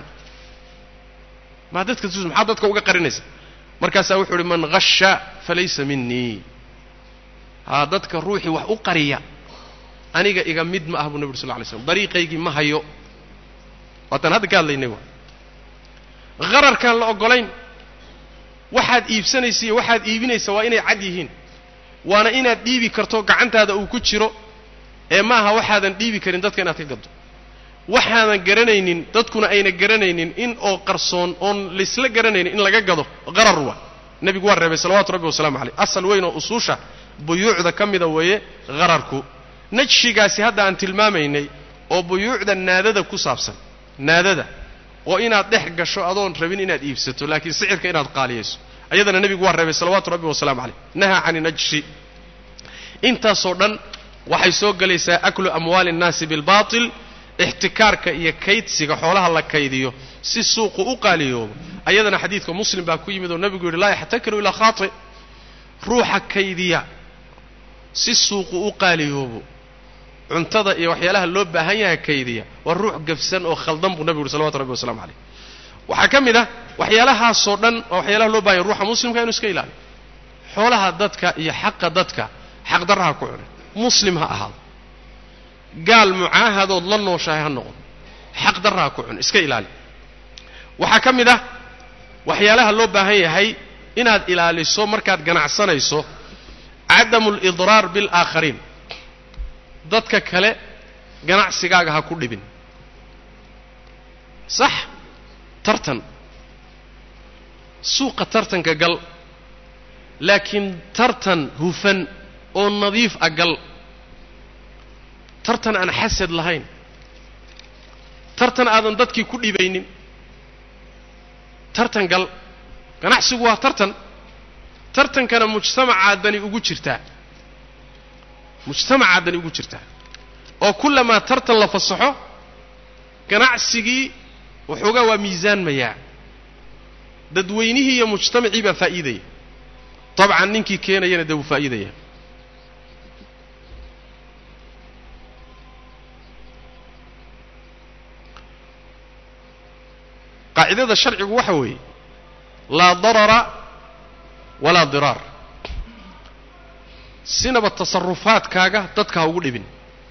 maa dadka tus maxaad dadka uga qarinaysa markaasaa wuxuu uhi man hasha falaysa minii haa dadka ruuxii wax u qariya aniga iga mid ma ah buu nebi ur sal lla lay slam dariiqaygii ma hayo waataan hadda ka hadlaynay wa qararkaan la oggolayn waxaad iibsanaysa iyo waxaad iibinaysa waa inay cad yihiin waana inaad dhiibi karto gacantaada uu ku jiro ee ma aha waxaadan dhiibi karin dadka inaad ka gaddo waxaadan garanaynin dadkuna ayna garanaynin in oo qarsoon oon laysla garanaynin in laga gado qarar waa nebigu waa reebay salawaatu rabbi wasalaamu caleyh asal weyn oo usuusha buyuucda ka mida weeye qararku najshigaasi hadda aan tilmaamaynay oo buyuucda naadada ku saabsan naadada oo inaad dhex gasho adoon rabin inaad iibsato laakiin sicirka inaad qaaliyayso ayadana nebigu waa reebay salawaatu rabbi wasalaamu caleyh nahaa cani najshi intaasoo dhan waxay soo gelaysaa aklu amwaali innaasi bilbaatil ixtikaarka iyo kaydsiga xoolaha la kaydiyo si suuqu u qaaliyoobo ayadana xadiidka muslim baa ku yimid oo nebigu yidhi laa yaxtakiru ilaa khaati ruuxa kaydiya si suuqu u qaaliyoobo cuntada iyo waxyaalaha loo baahan yahay kaydiya waa ruux gafsan oo khaldan buu nebigu yidhi salawatu rabbi wasalamu caleyh waxaa ka mid ah waxyaalahaasoo dhan waa waxyaalaha loo bahan yahy ruuxa muslimka inu iska ilaaliyo xoolaha dadka iyo xaqa dadka xaqdarraha ku cunay muslim ha ahaado gaal mucaahadood la nooshahay ha noqdo xaq darraa ku cun iska ilaali waxaa ka mid ah waxyaalaha loo baahan yahay inaad ilaaliso markaad ganacsanayso cadamu lidraar bilaakhariin dadka kale ganacsigaaga ha ku dhibin sax tartan suuqa tartanka gal laakiin tartan hufan oo nadiif a gal tartan aan xasad lahayn tartan aadan dadkii ku dhibaynin tartan gal ganacsigu waa tartan tartankana mujtamacaa dani ugu jirtaa mujtamacaa dani ugu jirtaa oo kullamaa tartan la fasaxo ganacsigii waxoogaa waa miisaanmayaa dadweynihii iyo mujtamacii baa faa'iidaya dabcan ninkii keenayana dee wuu faa'iidaya qaacidada sharcigu waxa weeye laa darara walaa diraar sinaba tasarufaadkaaga dadka ha ugu dhibin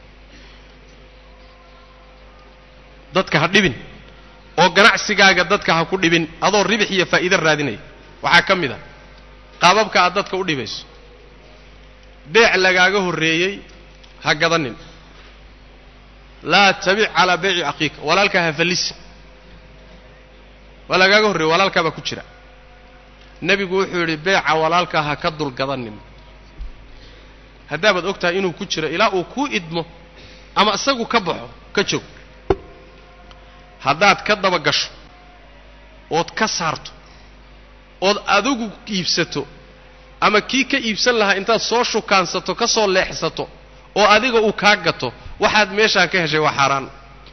dadka ha dhibin oo ganacsigaaga dadka ha ku dhibin adoo ribix iyo faa'iide raadinaya waxaa ka mid a qaababka aad dadka u dhibayso beec lagaaga horreeyey ha gadanin laa tabic calaa beyci akhiika walaalkaa ha fallisin waa lagaaga horreeye walaalkaa baa ku jira nebigu wuxuu yidhi beeca walaalkaa ha ka dulgadanin haddaabaad og tahay inuu ku jiro ilaa uu kuu idmo ama isagu ka baxo ka joog haddaad ka daba gasho ood ka saarto ood adigu iibsato ama kii ka iibsan lahaa intaad soo shukaansato ka soo leexsato oo adiga uu kaa gato waxaad meeshaa ka heshay waa xaaraan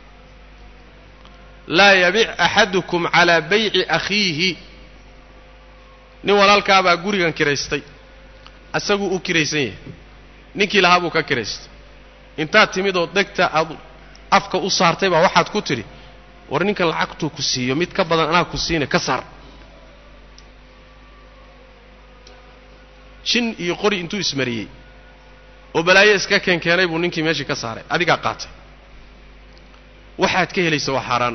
laa yabic axadukum calaa bayci akhiihi nin walaalkaabaa gurigan kiraystay isaguu u kiraysan yahay ninkii lahaa buu ka kiraystay intaad timid oo degta aad afka u saartay baa waxaad ku tidhi war ninkan lacagtuu ku siiyo mid ka badan anaa ku siina ka saar jin iyo qori intuu ismariyey oo balaayo iska keenkeenay buu ninkii meeshii ka saaray adigaa qaatay waxaad ka helaysa waa xaaraan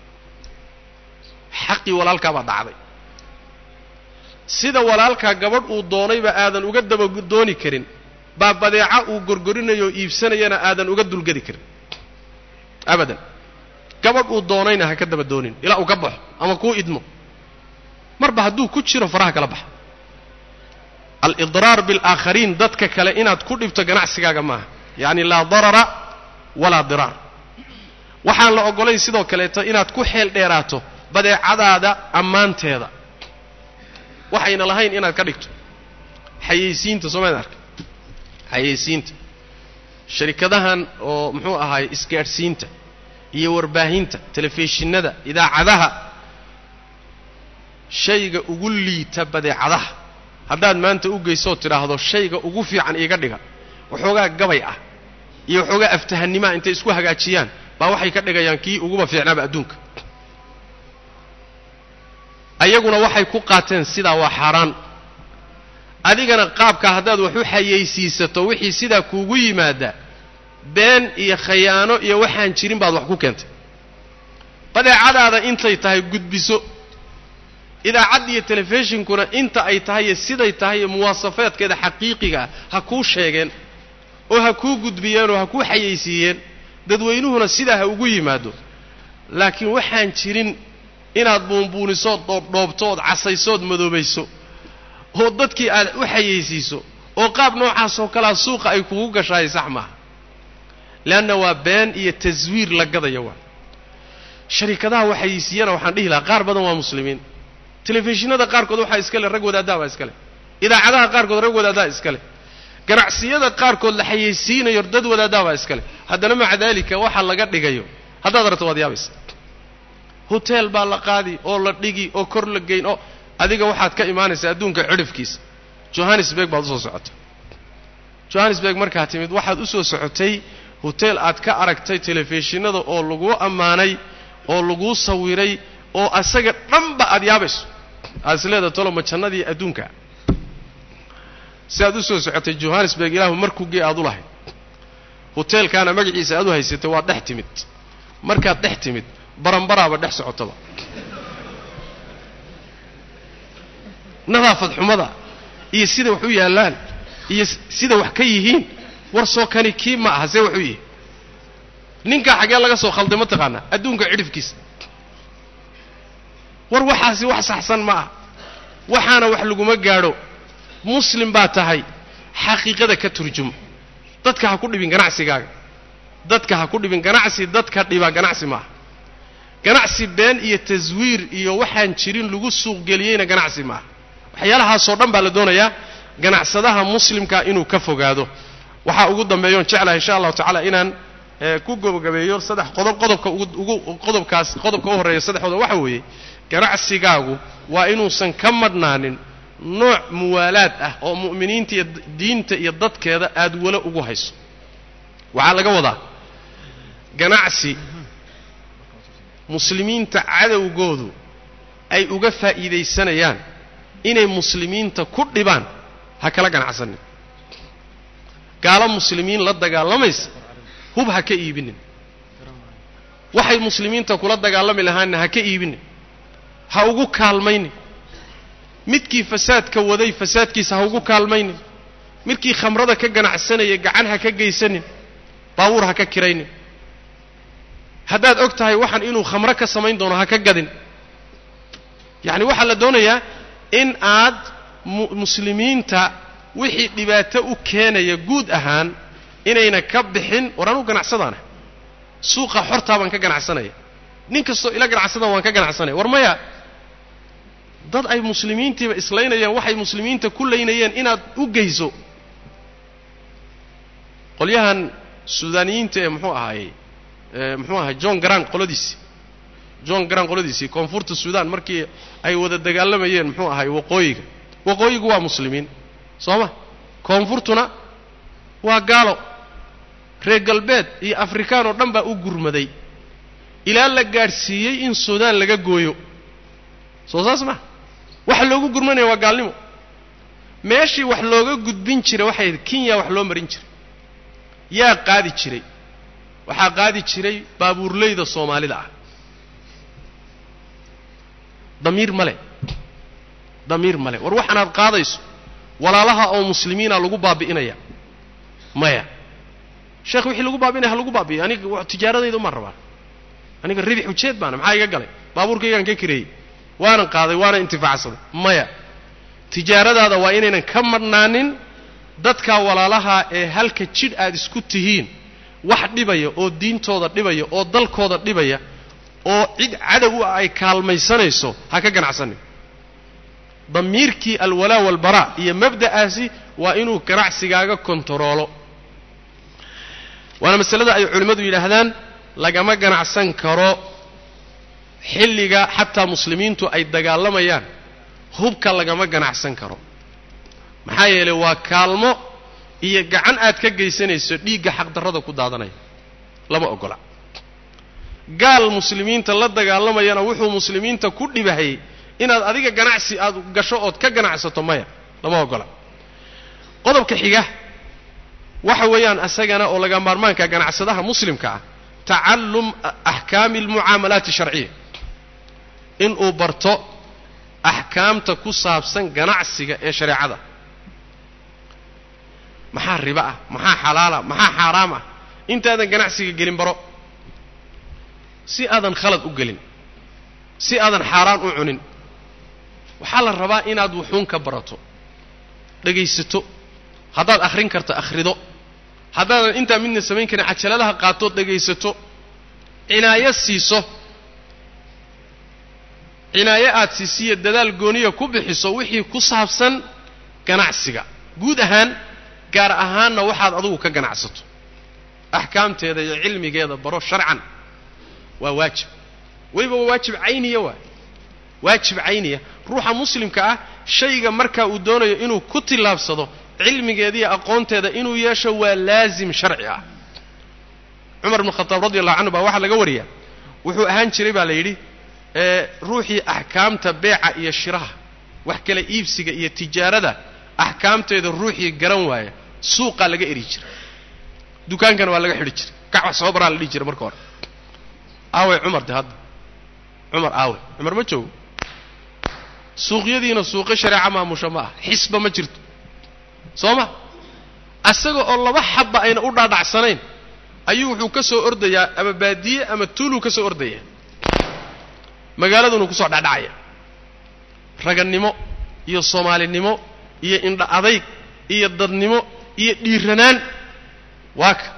xaqii walaalkaabaa dhacday sida walaalkaa gabadh uu doonayba aadan uga daba dooni karin baa badeeca uu gorgorinayo oo iibsanayana aadan uga dulgedi karin abadan gabadh uu doonayna ha ka daba doonin ilaa uu ka baxo ama kuu idmo marba hadduu ku jiro faraha kala baxa alidraar bilaakhariin dadka kale inaad ku dhibto ganacsigaaga maaha yacni laa darara walaa diraar waxaan la oggolayn sidoo kaleeto inaad ku xeel dheeraato badeecadaada ammaanteeda waxayna lahayn inaad ka dhigto xayeysiinta soomaad arka xayeysiinta sharikadahan oo muxuu ahaay isgaadhsiinta iyo warbaahinta telefishinada idaacadaha shayga ugu liita badeecadaha haddaad maanta u geysood tidhaahdo shayga ugu fiican iiga dhiga waxoogaa gabay ah iyo waxoogaa aftahanimaa intay isku hagaajiyaan baa waxay ka dhigayaan kii uguba fiicnaaba adduunka ayaguna waxay ku qaateen sidaa waa xaaraan adigana qaabkaa haddaad wax u xayeysiisato wixii sidaa kuugu yimaada been iyo khayaano iyo waxaan jirin baad wax ku keentay badeecadaada intay tahay gudbiso idaacadda iyo telefishinkuna inta ay tahay iyo siday tahay iyo muwaasafeedkeeda xaqiiqiga ah ha kuu sheegeen oo ha kuu gudbiyeen oo ha kuu xayeysiiyeen dadweynuhuna sidaa ha ugu yimaado laakiin waxaan jirin inaad buunbuunisood dhoobdhoobto ood casaysood madoobayso oo dadkii aad u xayeysiiso oo qaab noocaasoo kalea suuqa ay kugu gashahay sax maaha leanna waa been iyo taswiir la gadaya waa sharikadaha waxayeysiiyana waxaan dhihi lahaa qaar badan waa muslimiin telefishinada qaarkood waxaa iska le rag wadaaddaa baa iska leh idaacadaha qaarkood rag wadaaddaa iska leh ganacsiyada qaarkood la xayeysiinayo dad wadaaddaa baa iska leh haddana maca daalika waxa laga dhigayo haddaad aragto waad yaabaysa hotel baa la qaadi oo la dhigi oo kor la geyn oo adiga waxaad ka imaanaysaa adduunka cidhifkiisa johannesburg baad usoo socotay johannesburg markaad timid waxaad usoo socotay hotel aad ka aragtay telefishinada oo laguu ammaanay oo laguu sawiray oo asaga dhanba aad yaabayso aad is leedaha tolo ma jannadii adduunka si aad usoo socotay johannesburg ilaahu markuu gee aad u lahayd hoteelkaana magaciisa aad u haysatay waad dhex timid markaad dhex timid baranbaraaba dhex socotaba nadaafad xumada iyo sida wax u yaallaan iyo sida wax ka yihiin war soo kani kii ma aha see wax u yihi ninkaa xaggee laga soo khalday ma taqaanaa adduunka cidhifkiisa war waxaasi wax saxsan ma ah waxaana wax laguma gaadho muslim baa tahay xaqiiqada ka turjumo dadka ha ku dhibin ganacsigaaga dadka ha ku dhibin ganacsi dadka dhiba ganacsi maaha ganacsi been iyo taswiir iyo waxaan jirin lagu suuqgeliyeyna ganacsi maaha waxyaalahaasoo dhan baa la doonayaa ganacsadaha muslimka inuu ka fogaado waxaa ugu dambeeyoon jeclahay insha allahu tacaala inaan ku gabagabeeyo saddex qodob qodobka ugu qodobkaas qodobka u horreeya saddexdooda waxa weeye ganacsigaagu waa inuusan ka madhnaanin nooc muwaalaad ah oo mu'miniinta iyo diinta iyo dadkeeda aad walo ugu hayso waxaa laga wadaa ganacsi muslimiinta cadowgoodu ay uga faa'iidaysanayaan inay muslimiinta ku dhibaan ha kala ganacsanin gaalo muslimiin la dagaalamaysa hub ha ka iibinin waxay muslimiinta kula dagaalami lahaanna ha ka iibinin ha ugu kaalmaynin midkii fasaadka waday fasaadkiisa ha ugu kaalmaynin midkii khamrada ka ganacsanaya gacan ha ka geysanin baabuur ha ka kiraynin haddaad og tahay waxaan inuu khamro ka samayn doono ha ka gadin yacni waxaa la doonayaa in aad muslimiinta wixii dhibaato u keenaya guud ahaan inayna ka bixin war anuu ganacsadaana suuqa xortaa baan ka ganacsanaya nin kastoo ila ganacsadaan waan ka ganacsanaya war maya dad ay muslimiintiiba islaynayaan waxay muslimiinta ku laynayeen inaad u geyso qolyahan suudaaniyiinta ee muxuu ahaayey muxuu ahay john garan qoladiisii john garan qoladiisii koonfurta suudaan markii ay wada dagaalamayeen muxuu ahay waqooyiga waqooyigu waa muslimiin soo ma koonfurtuna waa gaalo reer galbeed iyo afrikaan oo dhan baa u gurmaday ilaa la gaadhsiiyey in suudaan laga gooyo soo saas maa waxa loogu gurmanaya waa gaalnimo meeshii wax looga gudbin jiray waxay kenya wax loo marin jiray yaa qaadi jiray waxaa qaadi jiray baabuurleyda soomaalida ah damiir male damiir male war waxaanaad qaadayso walaalaha oo muslimiina lagu baabi'inaya maya sheekh wixii lagu baabi'inaya ha lagu baabi'iyo aniga tijaaradayda umaan rabaa aniga ribix ujeed baana maxaa iga galay baabuurkaygaan ka kireeyey waanan qaaday waana intifaacsaday maya tijaaradaada waa inaynan ka madhnaanin dadka walaalaha ee halka jidh aad isku tihiin wax dhibaya oo diintooda dhibaya oo dalkooda dhibaya oo cid cadow ah ay kaalmaysanayso ha ka ganacsanin damiirkii alwalaa walbaraa iyo mabda'aasi waa inuu ganacsigaaga kontaroolo waana masalada ay culimmadu yidhaahdaan lagama ganacsan karo xilliga xataa muslimiintu ay dagaalamayaan hubka lagama ganacsan karo maxaa yeelay waa kaalmo iyo gacan aad ka geysanayso dhiigga xaqdarrada ku daadanaya lama oggola gaal muslimiinta la dagaalamayana wuxuu muslimiinta ku dhibahayey inaad adiga ganacsi aad gasho ood ka ganacsato maya lama oggola qodobka xiga waxa weeyaan asagana oo laga maarmaanka ganacsadaha muslimka ah tacallum axkaami almucaamalaati sharciya inuu barto axkaamta ku saabsan ganacsiga ee shareecada maxaa riba ah maxaa xalaala maxaa xaaraam ah intaadan ganacsiga gelin baro si aadan khalad u gelin si aadan xaaraan u cunin waxaa la rabaa inaad wuxuun ka barato dhegaysato haddaad akhrin karto akhrido haddaadan intaa midna samayn karin cajaladaha qaatood dhegaysato cinaayo siiso cinaayo aad siisiyo dadaal gooniya ku bixiso wixii ku saabsan ganacsiga guud ahaan gaar ahaanna waxaad adugu ka ganacsato axkaamteeda iyo cilmigeeda baro sharcan waa waajib weliba waa waajib cayniya waay waajib cayniya ruuxa muslimka ah shayga markaa uu doonayo inuu ku tillaabsado cilmigeeda iyo aqoonteeda inuu yeesho waa laazim sharci ah cumar bnu khataab radi allahu canhu baa waxaa laga wariyaa wuxuu ahaan jiray baa la yidhi ee ruuxii axkaamta beeca iyo shiraha wax kale iibsiga iyo tijaarada axkaamteeda ruuxii garan waaya suuqaa laga eri jiray dukaankana waa laga xidhi jiray kac wax soo baraa la dhihi jiray marka hore aaway cumar de hadda cumar aawe cumar ma joogo suuqyadiina suuqyo shareeca maamusha ma ah xisba ma jirto soo ma asaga oo laba xabba ayna u dhaadhacsanayn ayuu wuxuu ka soo ordayaa ama baadiye ama tuuluu ka soo ordaya magaaladunu kusoo dhacdhacaya ragannimo iyo soomaalinimo iyo indha adayg iyo dadnimo iyo dhiiranaan waa ka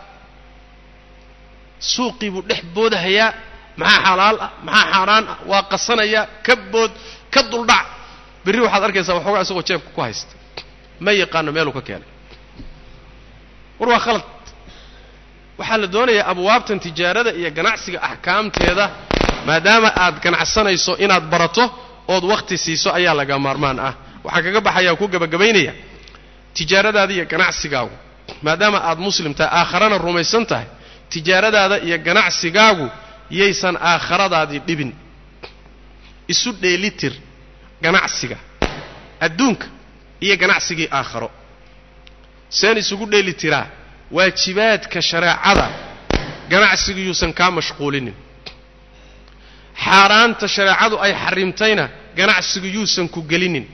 suuqii buu dhex boodahayaa maxaa xalaal ah maxaa xaaraan ah waa qasanayaa ka bood ka duldhac berri waxaad arkaysaa waxoogaa isagoo jeebka ku haysta ma yaqaano meeluu ka keenay war waa khalad waxaa la doonayaa abwaabtan tijaarada iyo ganacsiga axkaamteeda maadaama aad ganacsanayso inaad barato ood wakhti siiso ayaa laga maarmaan ah waxaan kaga baxayaa ku gebagabaynaya tijaaradaada iyo ganacsigaagu maadaama aad muslim tahay aakharana rumaysan tahay tijaaradaada iyo ganacsigaagu yaysan aakhiradaadii dhibin isu dheelitir ganacsiga adduunka iyo ganacsigii aakharo seen isugu dheeli tiraa waajibaadka shareecada ganacsigu yuusan kaa mashquulinin xaaraanta shareecadu ay xarimtayna ganacsigu yuusan ku gelinin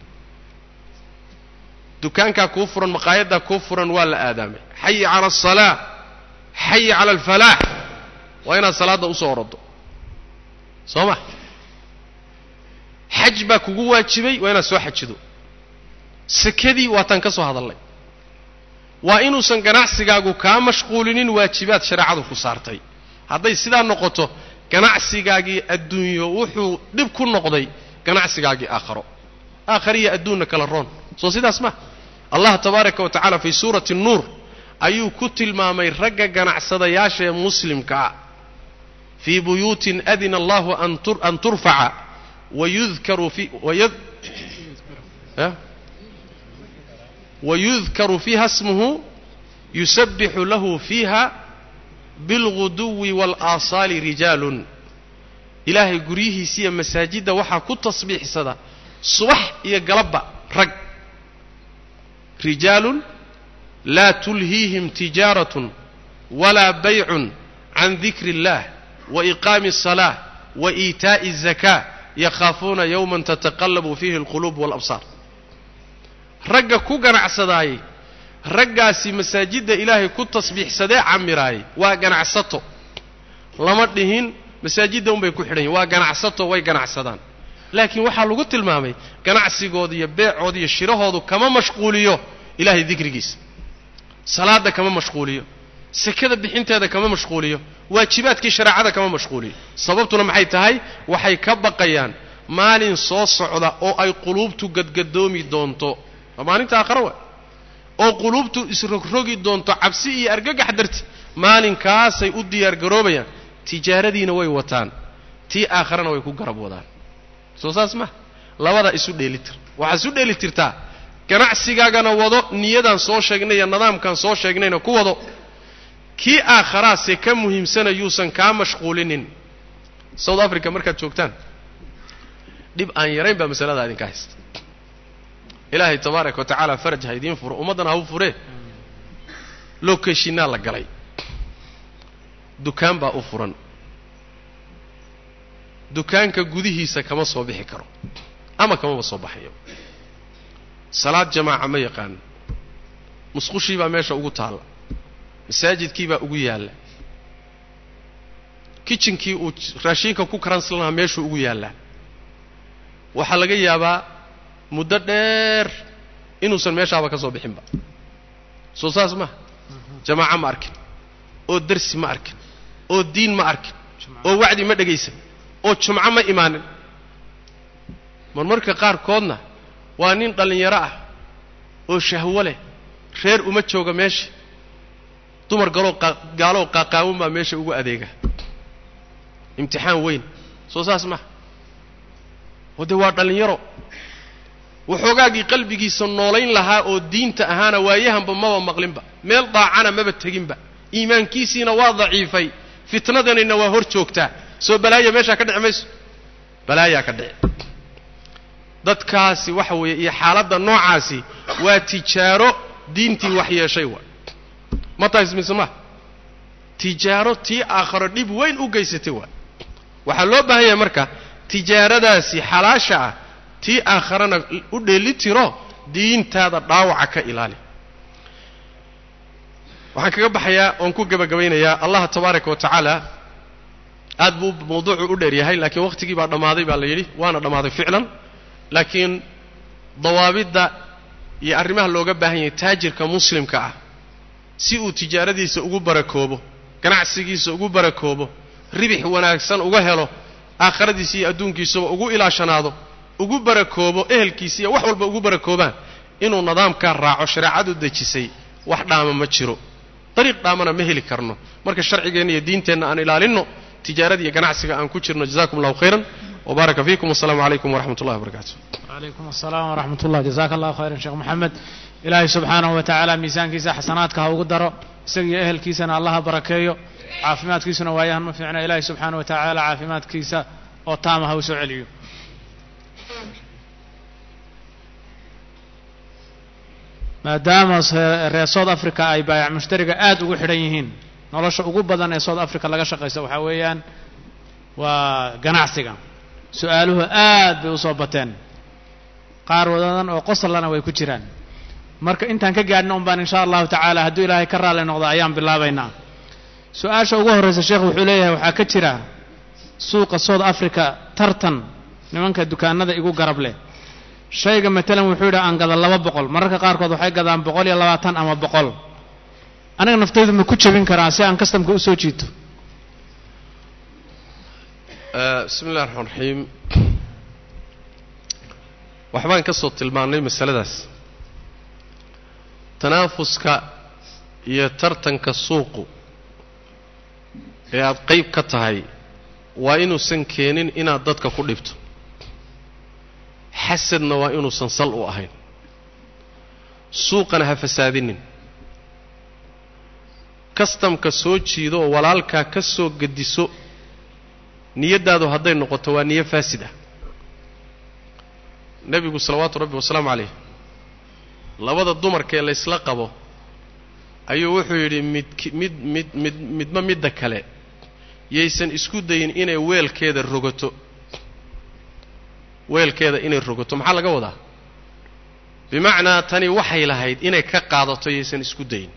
dukaankaa kuu furan maqaayaddaa kuu furan waa la aadaamay xayi cala asalaa xayi cala alfalaax waa inaad salaadda usoo orodo soo ma xaj baa kugu waajibay waa inaad soo xajido sekadii waataan ka soo hadallay waa inuusan ganacsigaagu kaa mashquulinin waajibaad shareecadu ku saartay hadday sidaa noqoto ganacsigaagii adduunyo wuxuu dhib ku noqday ganacsigaagii aakharo aakhariya adduunna kala roon soo sidaas ma allah tabaaraka wa tacala fii suurati nuur ayuu ku tilmaamay ragga ganacsadayaasha ee muslimka ah fii buyuutin adina allahu an turfaca wayudkaru fi wayudkaru fiiha smuhu yusabixu lahu fiiha bilguduwi waalaasaali rijaalun ilaahay guryihiisiiyo masaajidda waxaa ku tasbiixsada subax iyo galabba rag rijaalun laa tulhiihim tijaaratun walaa baycun can dikri اllah wa iqaami الsalaaة wa iitaaءi الzakaa yakhaafuuna yowman tataqallabu fiihi اlquluub wاlabsaar ragga ku ganacsadaayey raggaasi masaajidda ilaahay ku tasbiixsadee camiraayey waa ganacsato lama dhihin masaajidda unbay ku xidhan yihin waa ganacsato way ganacsadaan laakiin waxaa lagu tilmaamay ganacsigooda iyo beecooda iyo shirahoodu kama mashquuliyo ilaahay dikrigiisa salaadda kama mashquuliyo sekada bixinteeda kama mashquuliyo waajibaadkii shareecada kama mashquuliyo sababtuna maxay tahay waxay ka baqayaan maalin soo socda oo ay quluubtu gadgadoomi doonto waa maalinta aakhare wa oo quluubtu isrogrogi doonto cabsi iyo argagax darti maalinkaasay u diyaargaroobayaan tijaaradiina way wataan tii aakharena way ku garab wadaan soo saas ma labada isu dheelitir waxaad isu dheelitirtaa ganacsigaagana wado niyadan soo sheegnay iyo nidaamkan soo sheegnayna ku wado kii aakharaase ka muhiimsana yuusan kaa mashquulinin south africa markaad joogtaan dhib aan yarayn baa masaladaa idinka haysta ilaahay tabaaraka wa tacaala faraj ha idiin furo ummaddana ha u furee lokeshinaa la galay dukaan baa u furan dukaanka gudihiisa kama soo bixi karo ama kamaba soo baxayo salaad jamaaca ma yaqaano musqushii baa meesha ugu taalla masaajidkii baa ugu yaalla kitchenkii uu raashiinka ku karansan lahaa meeshuu ugu yaallaa waxaa laga yaabaa muddo dheer inuusan meeshaaba ka soo bixinba soo saas maha jamaaco ma arkin oo darsi ma arkin oo diin ma arkin oo wacdi ma dhegaysan oo jumco ma imaanin marmarka qaarkoodna waa nin dhallinyaro ah oo shahwo leh reer uma jooga meesha dumar galoo gaalow qaaqaawan baa meesha ugu adeega imtixaan weyn soo saas maha oo dee waa dhallinyaro waxoogaagii qalbigiisa noolayn lahaa oo diinta ahaana waayahanba maba maqlinba meel daacana maba teginba iimaankiisiina waa daciifay fitnadanina waa hor joogtaa soo balaaya meeshaa ka dhici mayso balaayaa ka dhici dadkaasi waxa weeye iyo xaaladda noocaasi waa tijaaro diintii wax yeeshay wa ma tahay mise ma tijaaro tii aakharo dhib weyn u geysatay waa waxaa loo baahan yahay marka tijaaradaasi xalaasha ah tii aakharana u dheeli tiro diintaada dhaawaca ka ilaali waxaan kaga baxayaa oon ku gebagabaynayaa allaha tabaaraka wa tacaala aad buu mawduucu u dheer yahay laakiin waqtigii baa dhammaaday baa la yidhi waana dhammaaday ficlan laakiin dawaabidda iyo arrimaha looga baahan yahay taajirka muslimka ah si uu tijaaradiisa ugu barakoobo ganacsigiisa ugu barakoobo ribix wanaagsan uga helo aakhiradiisa iyo adduunkiisaba ugu ilaashanaado ugu barakoobo ehelkiisa iyo wax walba ugu barakoobaan inuu nidaamkaa raaco shareecadu dejisay wax dhaama ma jiro dariiq dhaamana ma heli karno marka sharcigeenna iyo diinteenna aan ilaalinno tijaarada iyo ganacsiga aan ku jirno jazakum allahu khayran wbaaraka fiikum wasalaamu calaykum waraxmat ullahi wabarakaatu calaykum asalaam waraxmat ullah jazaaka allahu khayran sheekh moxamed ilaahay subxaanahu wa tacaala miisaankiisa xasanaadka ha ugu daro isaga iyo ehelkiisana allaha barakeeyo caafimaadkiisuna waayahan ma fiicna ilaahay subxaanahu wa tacaala caafimaadkiisa oo taama ha u soo celiyo maadaama reer south africa ay baayac mushtariga aada ugu xidhan yihiin nolosha ugu badan ee south africa laga shaqaysta waxaa weeyaan waa ganacsiga su-aaluhu aad bay usoo bateen qaar wadadan oo qoslana way ku jiraan marka intaan ka gaadhna un baan insha allahu tacaala hadduu ilaahay ka raalli noqdo ayaan bilaabaynaa su-aasha ugu horraysa sheekh wuxuu leeyahay waxaa ka jira suuqa south africa tartan nimanka dukaanada igu garab leh shayga matalan wuxuu yidhi aan gada laba boqol mararka qaarkood waxay gadaan boqol iyo labaatan ama boqol aniga naftaydu ma ku jebin karaa si aan kastamka usoo jiito bismi illahi raxmaan raxiim waxbaan ka soo tilmaannay masaladaas tanaafuska iyo tartanka suuqu ee aad qayb ka tahay waa inuusan keenin inaad dadka ku dhibto xasadna waa inuusan sal u ahayn suuqana ha fasaadinin kastamka soo jiido oo walaalkaa ka soo gediso niyaddaadu hadday noqoto waa niyo faasid ah nebigu salawaatu rabbi wasalaamu calayh labada dumarkee laysla qabo ayuu wuxuu yidhi midk mid mid mid midba midda kale yaysan isku dayin inay weelkeeda rogato weelkeeda inay rogato maxaa laga wadaa bimacnaa tani waxay lahayd inay ka qaadato yaysan isku dayin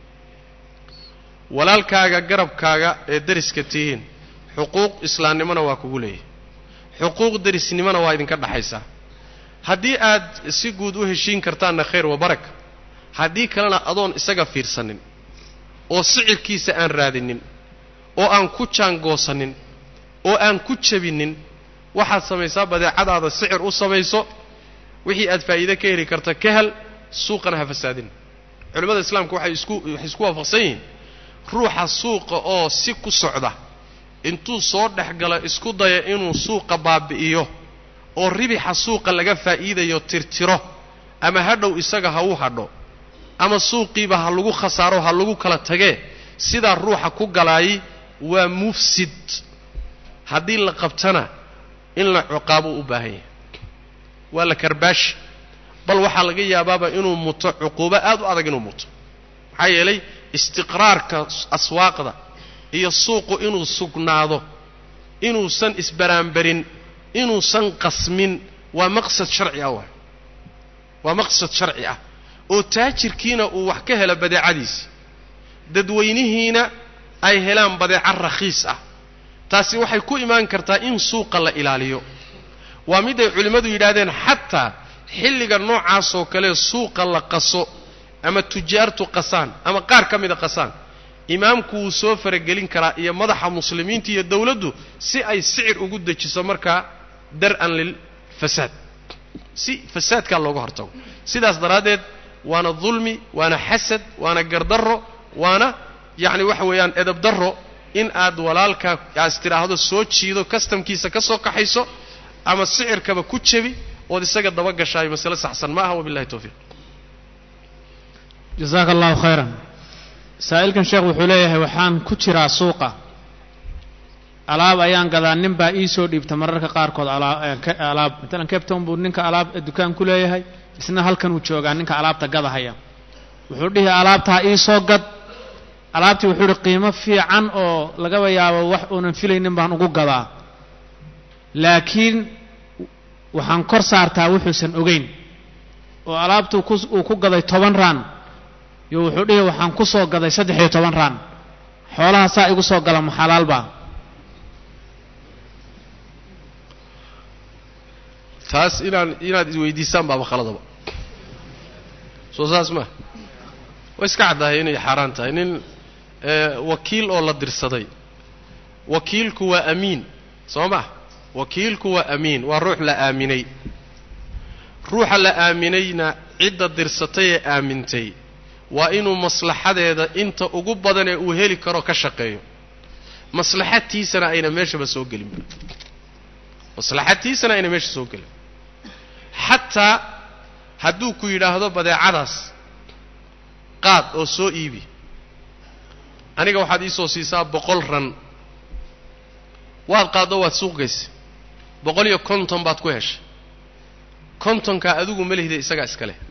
walaalkaaga garabkaaga ee deriska tihiin xuquuq islaamnimona waa kugu leeyahay xuquuq derisnimona waa idinka dhaxaysaa haddii aad si guud u heshiin kartaanna khayr wa baraka haddii kalena adoon isaga fiirsanin oo sicirkiisa aan raadinin oo aan ku jaangoosanin oo aan ku jabinin waxaad samaysaa badeecadaada sicir u samayso wixii aad faa'iide ka heli karta ka hel suuqana ha fasaadin culimmada islaamka waxay isku waxay isku waafaqsan yihiin ruuxa suuqa oo si ku socda intuu soo dhex galo isku daya inuu suuqa baabi'iyo oo ribixa suuqa laga faa'iidayo tirtiro ama hadhow isaga ha u hadho ama suuqiiba ha lagu khasaaro ha lagu kala tagee sidaa ruuxa ku galaayay waa mufsid haddii la qabtana in la ciqaabo u baahan yahay waa la karbaashi bal waxaa laga yaabaaba inuu muto cuquubo aad u adag inuu muto maxaa yeelay istiqraarka aswaaqda iyo suuqu inuu sugnaado inuusan isbaraanbarin inuusan qasmin waa maqsad sharci ah waay waa maqsad sharci ah oo taajirkiina uu wax ka helo badeecadiisi dadweynihiina ay helaan badeeco rakhiis ah taasi waxay ku imaan kartaa in suuqa la ilaaliyo waa mid ay culimmadu yidhaahdeen xataa xilliga noocaasoo kale suuqa la qaso ama tujaartu qasaan ama qaar ka mida qasaan imaamku wuu soo faragelin karaa iyo madaxa muslimiinta iyo dowladdu si ay sicir ugu dejiso markaa dar-an lilfasaad si fasaadkaa looga hortago sidaas daraaddeed waana dulmi waana xasad waana gardarro waana yacni waxa weeyaan edab darro in aad walaalkaa aas tidhaahdo soo jiido kastamkiisa ka soo kaxayso ama sicirkaba ku jebi ood isaga daba gashaayo masale saxsan ma aha wabillahi towfiiq jasaaka allahu khayran saa'ilkan sheekh wuxuu leeyahay waxaan ku jiraa suuqa alaab ayaan gadaa nin baa ii soo dhiibta mararka qaarkood alaab matalan capton buu ninka alaab dukaan ku leeyahay isna halkan uu joogaa ninka alaabta gadahaya wuxuu dhihi alaabtaa ii soo gad alaabtii wuxuu ihi qiimo fiican oo lagaba yaabo wax uunan filaynin baan ugu gadaa laakiin waxaan kor saartaa wuxuusan ogeyn oo alaabtu uu ku gaday toban raan yo wuxuu dhihi waxaan ku soo gaday saddex iyo toban raan xoolaha saa igu soo gala ma xalaalbaa taas inaan inaad isweydiisaan baaba khaladaba soo saas maa way iska caddahay inay xaaraan tahay nin wakiil oo la dirsaday wakiilku waa amiin soo ma wakiilku waa amiin waa ruux la aaminay ruuxa la aaminayna cidda dirsatay ee aamintay waa inuu maslaxadeeda inta ugu badan ee uu heli karo ka shaqeeyo maslaxadtiisana ayna meeshaba soo gelin maslaxadtiisana ayna meesha soo gelin xataa hadduu ku yidhaahdo badeecadaas qaad oo soo iibi aniga waxaad iisoo siisaa boqol ran waad qaaddo waad suuq gaysay boqol iyo konton baad ku heshay kontonkaa adigu ma lihida isagaa iska leh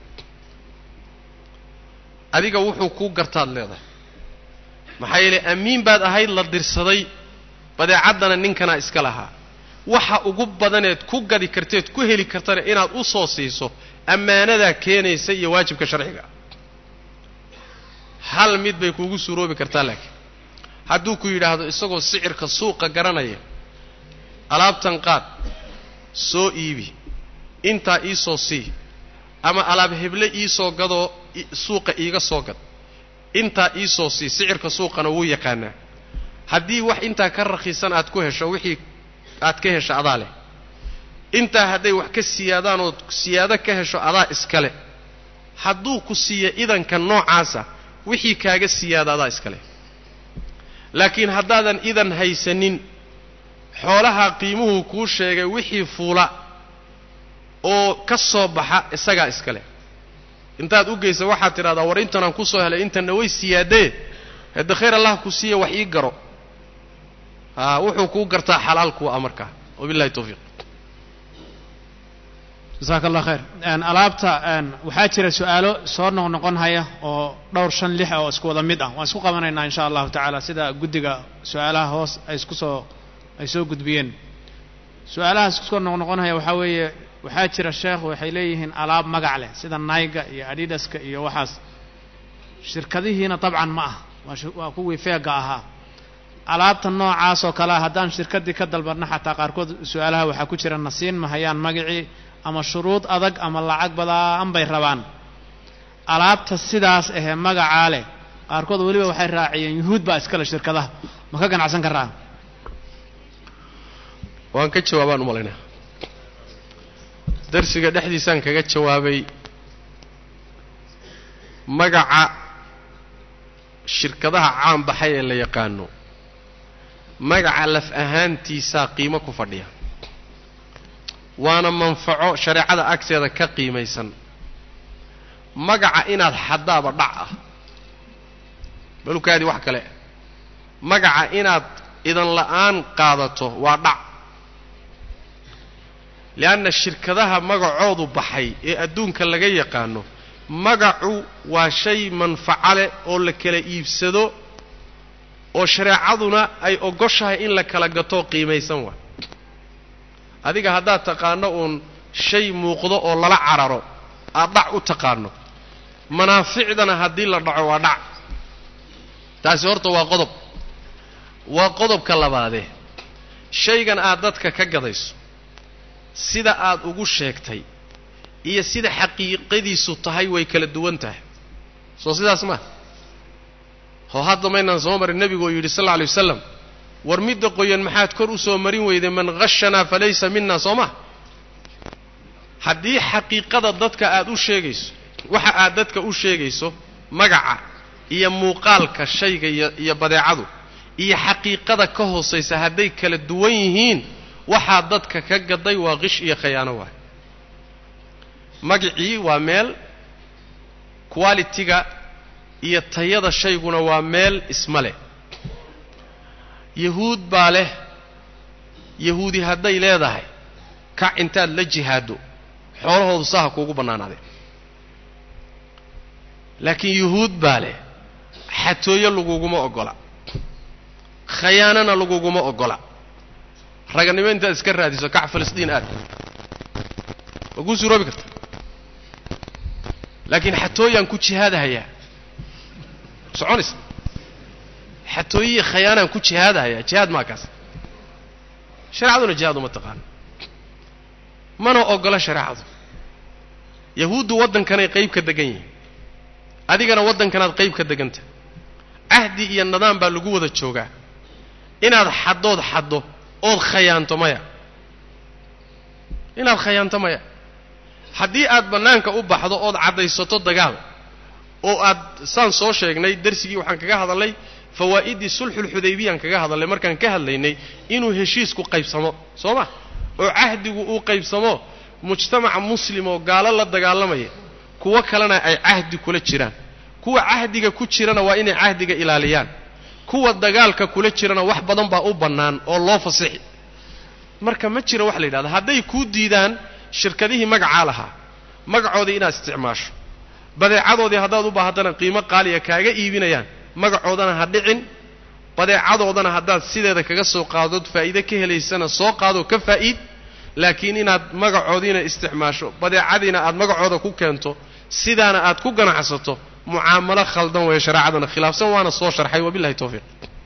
adiga wuxuu kuu gartaad leedahay maxaa yeelay amiin baad ahayd la dirsaday badeecaddana ninkanaa iska lahaa waxa ugu badaneed ku gadi karteed ku heli kartana inaad u soo siiso ammaanadaa keenaysa iyo waajibka sharciga hal mid bay kuugu suuroobi kartaa laakiin hadduu ku yidhaahdo isagoo sicirka suuqa garanaya alaabtan qaad soo iibi intaa iisoo sii ama alaab heble iisoo gadoo suuqa iiga soo gad intaa iisoo sii sicirka suuqana wuu yaqaanaa haddii wax intaa ka rakhiisan aad ku hesho wixii aad ka hesho adaa leh intaa hadday wax ka siyaadaan ood siyaado ka hesho adaa iskale hadduu ku siiyo idanka noocaasa wixii kaaga siyaada adaa iskale laakiin haddaadan idan haysanin xoolaha qiimuhu kuu sheegay wixii fuula oo ka soo baxa isagaa iskale intaad u geysa waxaad tidhahdaa war intanaan ku soo helay intanna way siyaadee hadde khayr allah ku siiya wax ii garo haa wuxuu kuu gartaa xalaal kuwa a markaa wabillahi tawfiiq jasaaka allah khayr alaabta waxaa jira su-aalo soo noqnoqon haya oo dhowr shan lix oo isku wada mid ah waan isku qabanaynaa insha allahu tacaala sida guddiga su-aalaha hoos ay isku soo ay soo gudbiyeen su-aalahaas iskusoo noqnoqon haya waxaa weeye waxaa jira sheekh waxay leeyihiin alaab magac leh sida naiga iyo adidaska iyo waxaas shirkadihiina dabcan ma ah waa kuwii feega ahaa alaabta noocaas oo kalea haddaan shirkaddii ka dalbanno xataa qaarkood su-aalaha waxaa ku jira nasiin mahayaan magacii ama shuruud adag ama lacag badaan bay rabaan alaabta sidaas ahee magacaa leh qaarkood weliba waxay raaciyeen yuhuud baa iskale shirkadaha ma ka ganacsan karaa waan ka jawaabaan u malaynaa darsiga dhexdiisaan kaga jawaabay magaca shirkadaha caan baxay ee la yaqaano magaca laf ahaantiisaa qiimo ku fadhiya waana manfaco shareecada agteeda ka qiimaysan magaca inaad xaddaaba dhac ah balukaadii wax kale magaca inaad idan la'aan qaadato waa dhac lianna shirkadaha magacoodu baxay ee adduunka laga yaqaano magacu waa shay manfaco leh oo la kala iibsado oo shareecaduna ay ogoshahay in la kala gato qiimaysan waa adiga haddaad taqaano uun shay muuqdo oo lala cararo aad dhac u taqaano manaaficdana haddii la dhaco waa dhac taasi horta waa qodob waa qodobka labaadee shaygan aad dadka ka gadayso sida aad ugu sheegtay iyo sida xaqiiqadiisu tahay way kala duwan tahay soo sidaas maa hoo hadda maynaan soo marin nebigoo yidhi sal alla alay wasalam war midda qoyan maxaad kor u soo marin weyday man khashanaa falaysa mina soo ma haddii xaqiiqada dadka aad u sheegayso waxa aad dadka u sheegayso magaca iyo muuqaalka shayga iyo iyo badeecadu iyo xaqiiqada ka hoosaysa hadday kala duwan yihiin waxaa dadka ka gaday waa qish iyo khayaano waay magacii waa meel qualitiga iyo tayada shayguna waa meel isma leh yahuud baa leh yahuudi hadday leedahay kac intaad la jihaado xoolahoodu saha kuugu bannaanaadeen laakiin yuhuud baa leh xatooyo laguguma oggola khayaanana laguguma oggola raganimo intaad iska raadiso kac filistiin aad waa kuu suuroobi karta laakiin xatooyaan ku jihaadahayaa soconaysa xatooyiyi khayaanaan ku jihaadahayaa jihaad maa kaas shareecaduna jihaad uma taqaano mana oggola shareecadu yahuuddu waddankanay qayb ka degan yihiin adigana waddankanaad qayb ka deganta cahdi iyo nidaam baa lagu wada joogaa inaad xaddood xaddo ood khayaanto maya inaad khayaanto maya haddii aad bannaanka u baxdo ood caddaysato dagaal oo aad saan soo sheegnay darsigii waxaan kaga hadalnay fawaa'iddii sulxulxudaybiyaan kaga hadalnay markaan ka hadlaynay inuu heshiisku qaybsamo soo ma oo cahdigu uu qaybsamo mujtamaca muslim oo gaalo la dagaalamaya kuwo kalena ay cahdi kula jiraan kuwa cahdiga ku jirana waa inay cahdiga ilaaliyaan kuwa dagaalka kula jirana wax badan baa u bannaan oo loo fasixi marka ma jira wax la yidhahda hadday kuu diidaan shirkadihii magacaa lahaa magacoodii inaad isticmaasho badeecadoodii haddaad u baahatana qiimo qaaliya kaaga iibinayaan magacoodana ha dhicin badeecadoodana haddaad sideeda kaga soo qaadood faa'iide ka helaysana soo qaadoo ka faa'iid laakiin inaad magacoodiina isticmaasho badeecadiina aad magacooda ku keento sidaana aad ku ganacsato mucaamalo khaldan weeye shareecadana khilaafsan waana soo sharxay wabillahi tawfiiq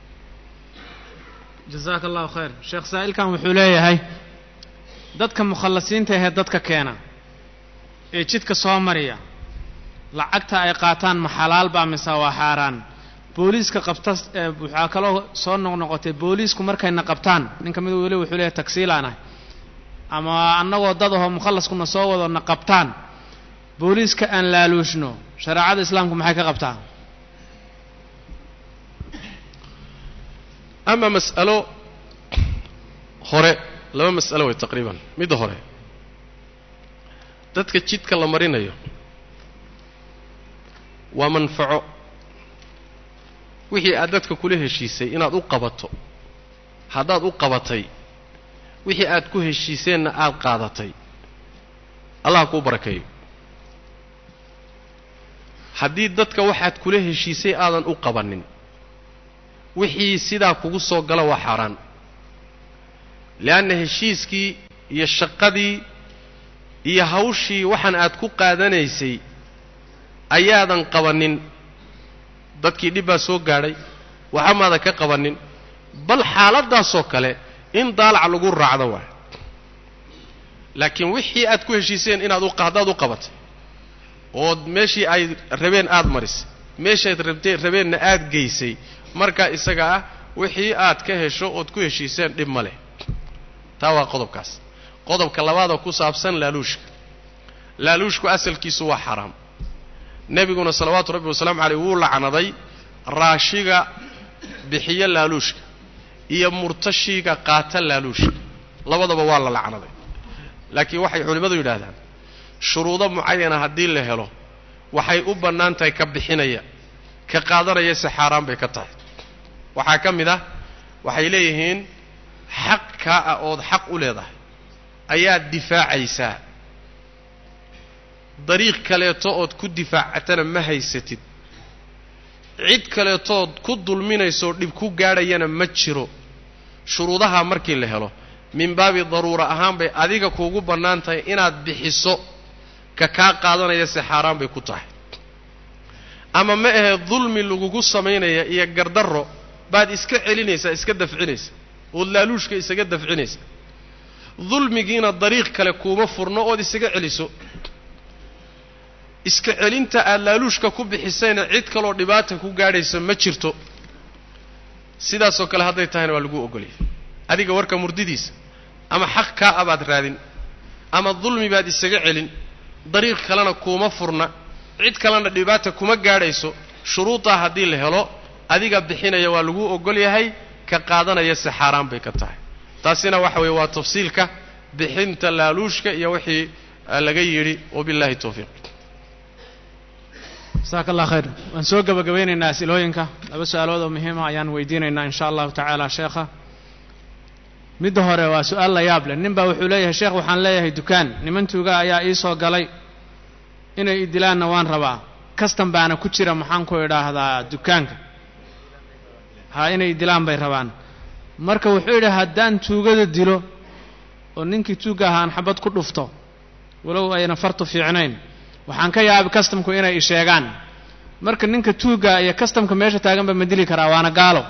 jasaaka allahu khayr sheekh saa'ilkan wuxuu leeyahay dadka mukhallasiinta ahee dadka keena ee jidka soo mariya lacagta ay qaataan ma xalaal baa mise waa xaaraan booliiska qabta waxaa kaloo soo noqnoqotay booliisku markayna qabtaan nin ka mid weli wuxuu leeyahay tagsiilaanah ama annagoo dad ahoo mukhallaskuna soo wadona qabtaan booliiska aan laaluushno shareecada islaamku maxay ka qabtaa ama mas'alo hore laba mas'alo way taqriiban midda hore dadka jidka la marinayo waa manfaco wixii aad dadka kula heshiisay inaad u qabato haddaad u qabatay wixii aad ku heshiiseenna aad qaadatay allah kuu barakeeyo haddii dadka waxaad kula heshiisay aadan u qabanin wixii sidaa kugu soo gala waa xaaraan leanna heshiiskii iyo shaqadii iyo hawshii waxaan aad ku qaadanaysay ayaadan qabanin dadkii dhib baa soo gaadhay waxamaadan ka qabanin bal xaaladdaasoo kale in daalac lagu raacdo waay laakiin wixii aad ku heshiiseen inaad haddaad u qabatay ood meeshii ay rabeen aad marisay meeshayd rabtee rabeenna aad geysay markaa isaga ah wixii aad ka hesho ood ku heshiiseen dhib ma leh taa waa qodobkaas qodobka labaadoo ku saabsan laaluushka laaluushku asalkiisu waa xaraam nebiguna salawaatu rabbi wasalaamu caleyh wuu lacnaday raashiga bixiyo laaluushka iyo murtashiga qaata laaluushka labadaba waa la lacnaday laakiin waxay culimmadu yidhaahdaan shuruudo mucayana haddii la helo waxay u bannaan tahay ka bixinaya ka qaadanaya si xaaraan bay ka tahay waxaa ka mid ah waxay leeyihiin xaq kaa ah ood xaq u leedahay ayaad difaacaysaa dariiq kaleeto ood ku difaacatana ma haysatid cid kaleetood ku dulminaysoo dhib ku gaadhayana ma jiro shuruudaha markii la helo min baabi daruura ahaan bay adiga kuugu bannaan tahay inaad bixiso ka kaa qaadanaya si xaaraan bay ku tahay ama ma ahe dulmi lagugu samaynaya iyo gardarro baad iska celinaysaa iska dafcinaysa ood laaluushka isaga dafcinaysa dulmigiina dariiq kale kuuma furno ood isaga celiso iska celinta aad laaluushka ku bixisayna cid kaloo dhibaata ku gaadhaysa ma jirto sidaasoo kale hadday tahayna waa lagu ogolyahay adiga warka murdidiisa ama xaq kaa abaad raadin ama dulmi baad isaga celin dariiq kalena kuuma furna cid kalena dhibaata kuma gaadhayso shuruudaa haddii la helo adiga bixinaya waa lagu ogol yahay ka qaadanaya si xaaraan bay ka tahay taasina waxa weeye waa tafsiilka bixinta laaluushka iyo wixii laga yidhi wabillahi towfiiq jasaaka allah khayr waan soo gebagabaynaynaa asilooyinka laba su-aalood oo muhiima ayaan weydiinaynaa insha allahu tacaala sheekha midda hore waa su-aal la yaab leh nin baa wuxuu leeyahay sheekh waxaan leeyahay dukaan nimantuuga ayaa ii soo galay inay idilaanna waan rabaa kastan baana ku jira maxaan ku idhaahdaa dukaanka ha inay idilaan bay rabaan marka wuxuu yidhi haddaan tuugada dilo oo ninkii tuugga ahaan xabad ku dhufto walow ayna fartu fiicnayn waxaan ka yaabi kastamku inay isheegaan marka ninka tuugga iyo kastamka meesha taaganba ma dili karaa waana gaalo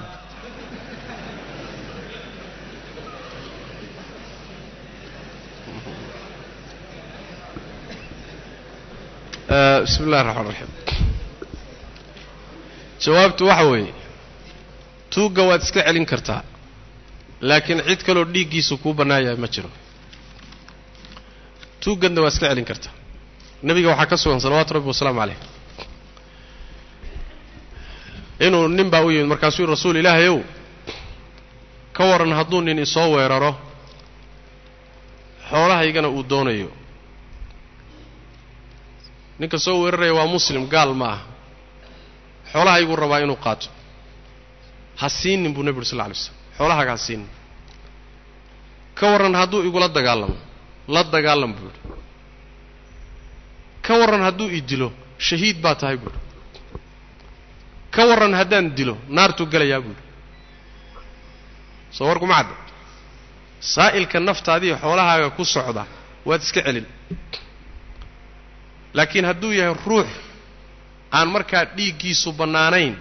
bismi illahi raxmaan raxiim jawaabtu waxa weeye tuugga waad iska celin kartaa laakiin cid kaloo dhiiggiisu kuu bannaan yahay ma jiro tuugganna waad iska celin kartaa nebiga waxaa ka sugan salawaatu rabbi wasalaamu caleyh inuu nin baa u yimid markaasuu yihi rasuul ilaahay ow ka waran hadduu nin isoo weeraro xoolahaygana uu doonayo ninka soo weeraraya waa muslim gaal ma ah xoolahayguu rabaa inuu qaato ha siinin buu nebi uri sal lla alay slam xoolahaaga ha siinin ka warran hadduu igula dagaalamo la dagaalam buu yidhi ka warran hadduu i dilo shahiid baa tahay buu yidhi ka warran haddaan dilo naartuu gelayaa buu yidhi soo warkuma cadda saa'ilka naftaadiiyo xoolahaaga ku socda waad iska celin laakiin hadduu yahay ruux aan markaa dhiiggiisu bannaanayn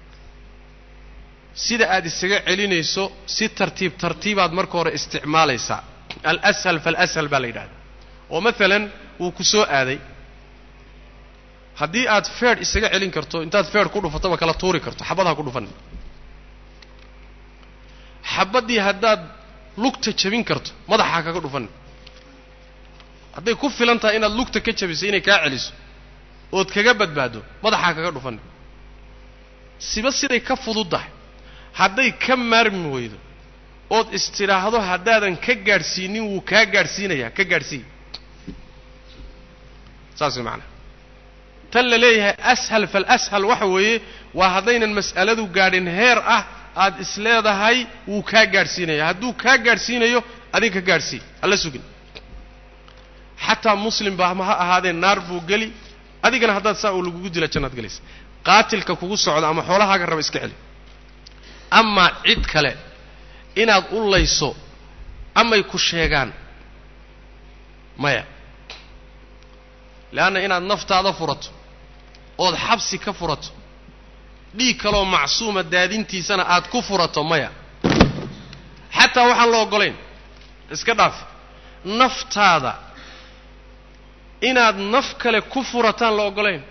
sida aad isaga celinayso si tartiib tartiibaad marka hore isticmaalaysaa alashal falashal baa la yidhahda oo maalan wuu ku soo aaday haddii aad feedh isaga celin karto intaad feedh ku dhufataba kala tuuri karto xabadha ku dhufan xabaddii haddaad lugta jabin karto madaxaa kaga dhufan hadday ku filan tahay inaad lugta ka jabiso inay kaa celiso ood kaga badbaado madaxaa kaga dhufan siba siday ka fududdahay hadday ka maarmi weydo ood istidhaahdo haddaadan ka gaadhsiinin wuu kaa gaadhsiinayaa ka gaadhsiiya saas way macanaha tan la leeyahay ashal falashal waxa weeye waa haddaynan mas'aladu gaadhin heer ah aad isleedahay wuu kaa gaadhsiinaya hadduu kaa gaadhsiinayo adin ka gaadhsii hala sugin xataa muslim baa ma ha ahaadee naar buu geli adigana haddaad saa uu lagugu dila jannaad gelaysa qaatilka kugu socda ama xoolahaaga raba iska celi amaa cid kale inaad u layso amay ku sheegaan maya leanna inaad naftaada furato ood xabsi ka furato dhiig kaleoo macsuuma daadintiisana aad ku furato maya xataa waxaan la oggolayn iska dhaaf naftaada inaad naf kale ku furataan la oggolayn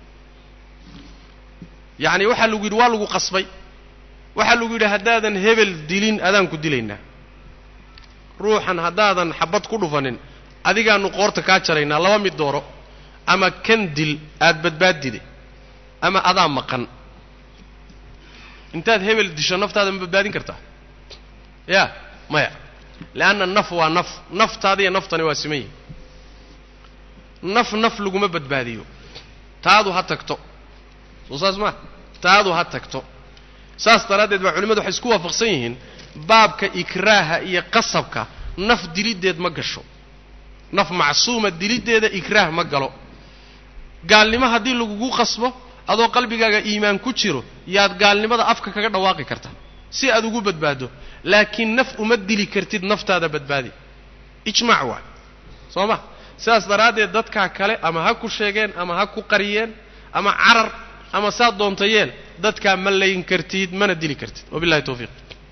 yacni waxaa lagu yidhi waa lagu qasbay waxaa lagu yidhi haddaadan hebel dilin adaan ku dilaynaa ruuxan haddaadan xabad ku dhufanin adigaanu qoorta kaa jaraynaa laba mid dooro ama kan dil aad badbaadide ama adaa maqan intaad hebel disho naftaada ma badbaadin kartaa ya maya leanna naf waa naf naftaadiiyo naftani waa siman yihin naf naf laguma badbaadiyo taadu ha tagto soo saas maa taadu ha tagto saas daraaddeed baa culimmadu waxay isku waafaqsan yihiin baabka ikraaha iyo qasabka naf diliddeed ma gasho naf macsuuma diliddeeda ikraah ma galo gaalnimo haddii lagugu qasbo adoo qalbigaaga iimaan ku jiro yaad gaalnimada afka kaga dhawaaqi karta si aad ugu badbaado laakiin naf uma dili kartid naftaada badbaadi ijmaac waa soo ma sidaas daraaddeed dadkaa kale ama ha ku sheegeen ama ha ku qariyeen ama carar ama saad doonta yeel dadkaa ma layn kartid mana dili kartid wabillahi tawfiiq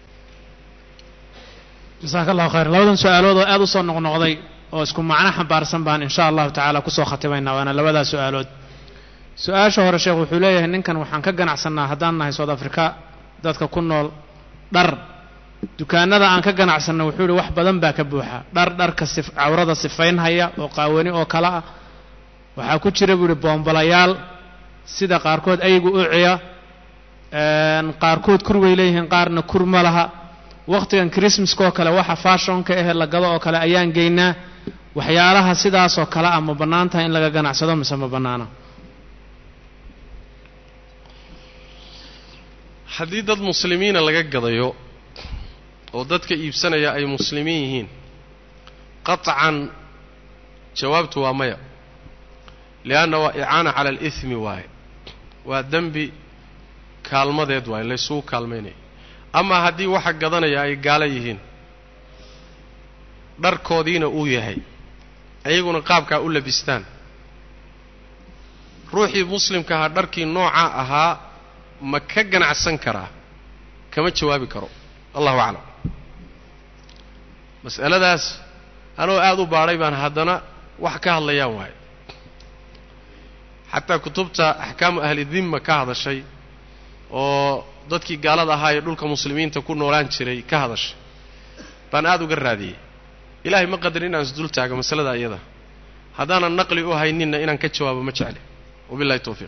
jasaaka allahu khayr labadan su-aalood oo aad u soo noqnoqday oo isku macno xambaarsan baan insha allahu tacaala kusoo khatimaynaa waana labadaa su-aalood su-aasha hore sheekh wuxuu leeyahay ninkan waxaan ka ganacsannaa haddaan nahay south africa dadka ku nool dhar dukaanada aan ka ganacsanno wuxuu yihi wax badan baa ka buuxa dhar dharka sif cawrada sifaynhaya oo qaawani oo kale ah waxaa ku jira buu yihi boombalayaal sida qaarkood aygu uciya qaarkood kur way leeyihiin qaarna kur ma laha wakhtigan christmaska oo kale waxa fashonka ahe la gado oo kale ayaan geynaa waxyaalaha sidaasoo kale ah ma bannaan tahay in laga ganacsado mise ma bannaana haddii dad muslimiina laga gadayo oo dadka iibsanaya ay muslimiin yihiin qaطcan jawaabtu waa maya lianna waa icaana cala alihmi waaye waa dembi kaalmadeed waaye laysugu kaalmaynaya amaa haddii waxa gadanaya ay gaalo yihiin dharkoodiina uu yahay ayaguna qaabkaa u labistaan ruuxii muslimka ahaa dharkii noocaa ahaa ma ka ganacsan karaa kama jawaabi karo allahu aclam mas'aladaas anoo aada u baadhay baan haddana wax ka hadlayaan waaye xataa kutubta axkaamu ahli dimma ka hadashay oo dadkii gaalada ahaa ee dhulka muslimiinta ku noolaan jiray ka hadashay baan aada uga raadiyey ilaahay ma qadarin inaan isdul taago masalada iyada haddaanan naqli u hayninna inaan ka jawaabo ma jecli wabillahi tawfiiq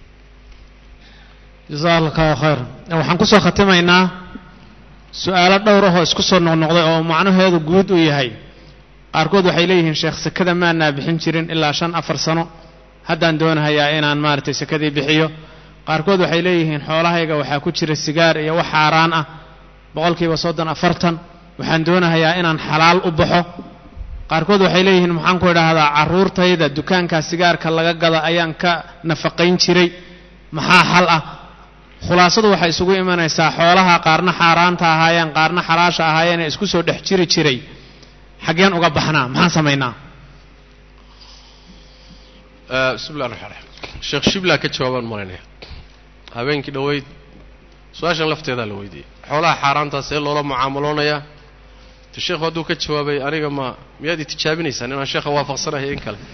jasaaka allahu khayr waxaan kusoo khatimaynaa su-aalo dhowr ahoo isku soo noqnoqday oo macnaheedu guud uu yahay qaarkood waxay leeyihiin sheekh sekada maanaa bixin jirin ilaa shan afar sano haddaan doonahayaa inaan maaragtay sekadii bixiyo qaarkood waxay leeyihiin xoolahayga waxaa ku jira sigaar iyo wax xaaraan ah boqolkiiba soddon afartan waxaan doonahayaa inaan xalaal u baxo qaarkood waxay leeyihiin maxaan ku idhaahdaa carruurtayda dukaankaa sigaarka laga gada ayaan ka nafaqayn jiray maxaa xal ah khulaasadu waxay isugu imanaysaa xoolaha qaarna xaaraanta ahaayeen qaarna xalaasha ahaayeen ee isku soo dhex jiri jiray xaggeen uga baxnaa maxaan samaynaa bismi llah raxmaan raxiim sheekh shibla ka jawaabaan malaynaya habeenkii dhoweyd su-aashan lafteedaa la weydiiyey xoolaha xaaraantaa see loola mucaamaloonayaa te sheekhu hadduu ka jawaabay aniga ma miyaad i tijaabinaysaan inaan sheekha waafaqsanahay in kale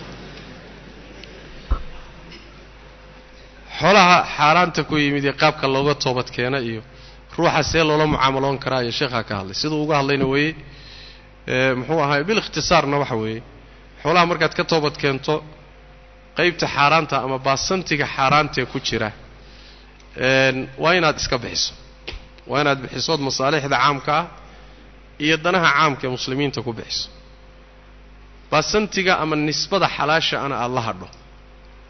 xoolaha xaaraanta ku yimid ee qaabka looga toobad keena iyo ruuxa see loola mucaamaloon karaa iyo sheekhaa ka hadlay siduu uga hadlayna weeye muxuu ahaay bilikhtisaarna waxa weeye xoolaha markaad ka toobad keento qaybta xaaraanta ama baasantiga xaaraantee ku jira waa inaad iska bixiso waa inaad bixisood masaalixda caamka ah iyo danaha caamka ee muslimiinta ku bixiso baasantiga ama nisbada xalaasha ana aada la hadho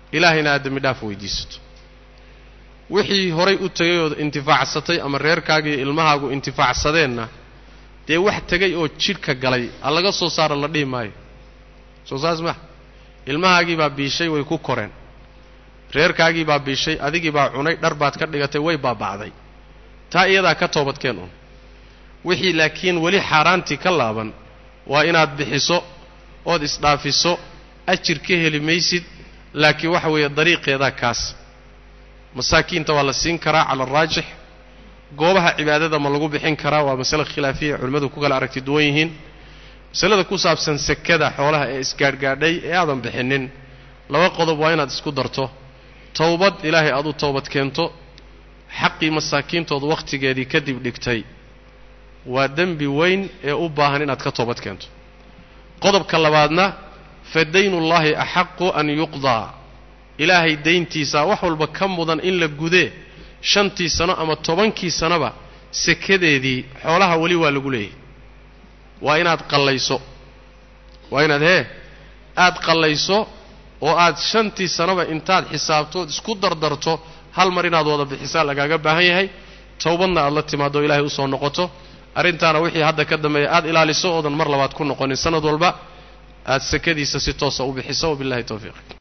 ilaahayna aad dembi dhaaf weydiisato wixii horay u tegay ood intifaacsatay ama reerkaaga iyo ilmahaagu intifaacsadeenna dee wax tegay oo jidhka galay ha laga soo saaro la dhihi maayo soo saas maha ilmahaagii baa biishay way ku koreen reerkaagii baa biishay adigii baa cunay dhar baad ka dhigatay way baaba'day taa iyadaa ka toobadkeen un wixii laakiin weli xaaraantii ka laaban waa inaad bixiso ood isdhaafiso ajir ka heli maysid laakiin waxa weeye dariiqeedaa kaas masaakiinta waa la siin karaa cala araajix goobaha cibaadada ma lagu bixin karaa waa masale khilaafiya culimmadu ku kala aragti duwan yihiin masalada ku saabsan sekada xoolaha ee isgaadhgaadhay ee aadan bixinin laba qodob waa inaad isku darto towbad ilaahay aad u toobad keento xaqii masaakiintooda wakhtigeedii kadib dhigtay waa dembi weyn ee u baahan inaad ka toobad keento qodobka labaadna fa daynullaahi axaqu an yuqdaa ilaahay dayntiisaa wax walba ka mudan in la gudee shantii sano ama tobankii sanoba sekadeedii xoolaha weli waa lagu leeyahy waa inaad qallayso waa inaad hee aad qallayso oo aad shantii sanoba intaad xisaabtood isku dardarto hal mar inaad wada bixisaa lagaaga baahan yahay towbadna aad la timaado ilaahay usoo noqoto arrintaana wixii hadda ka dambeeya aad ilaaliso oodan mar labaad ku noqonin sanad walba aad sekadiisa si toosa u bixiso wabillahi towfiiq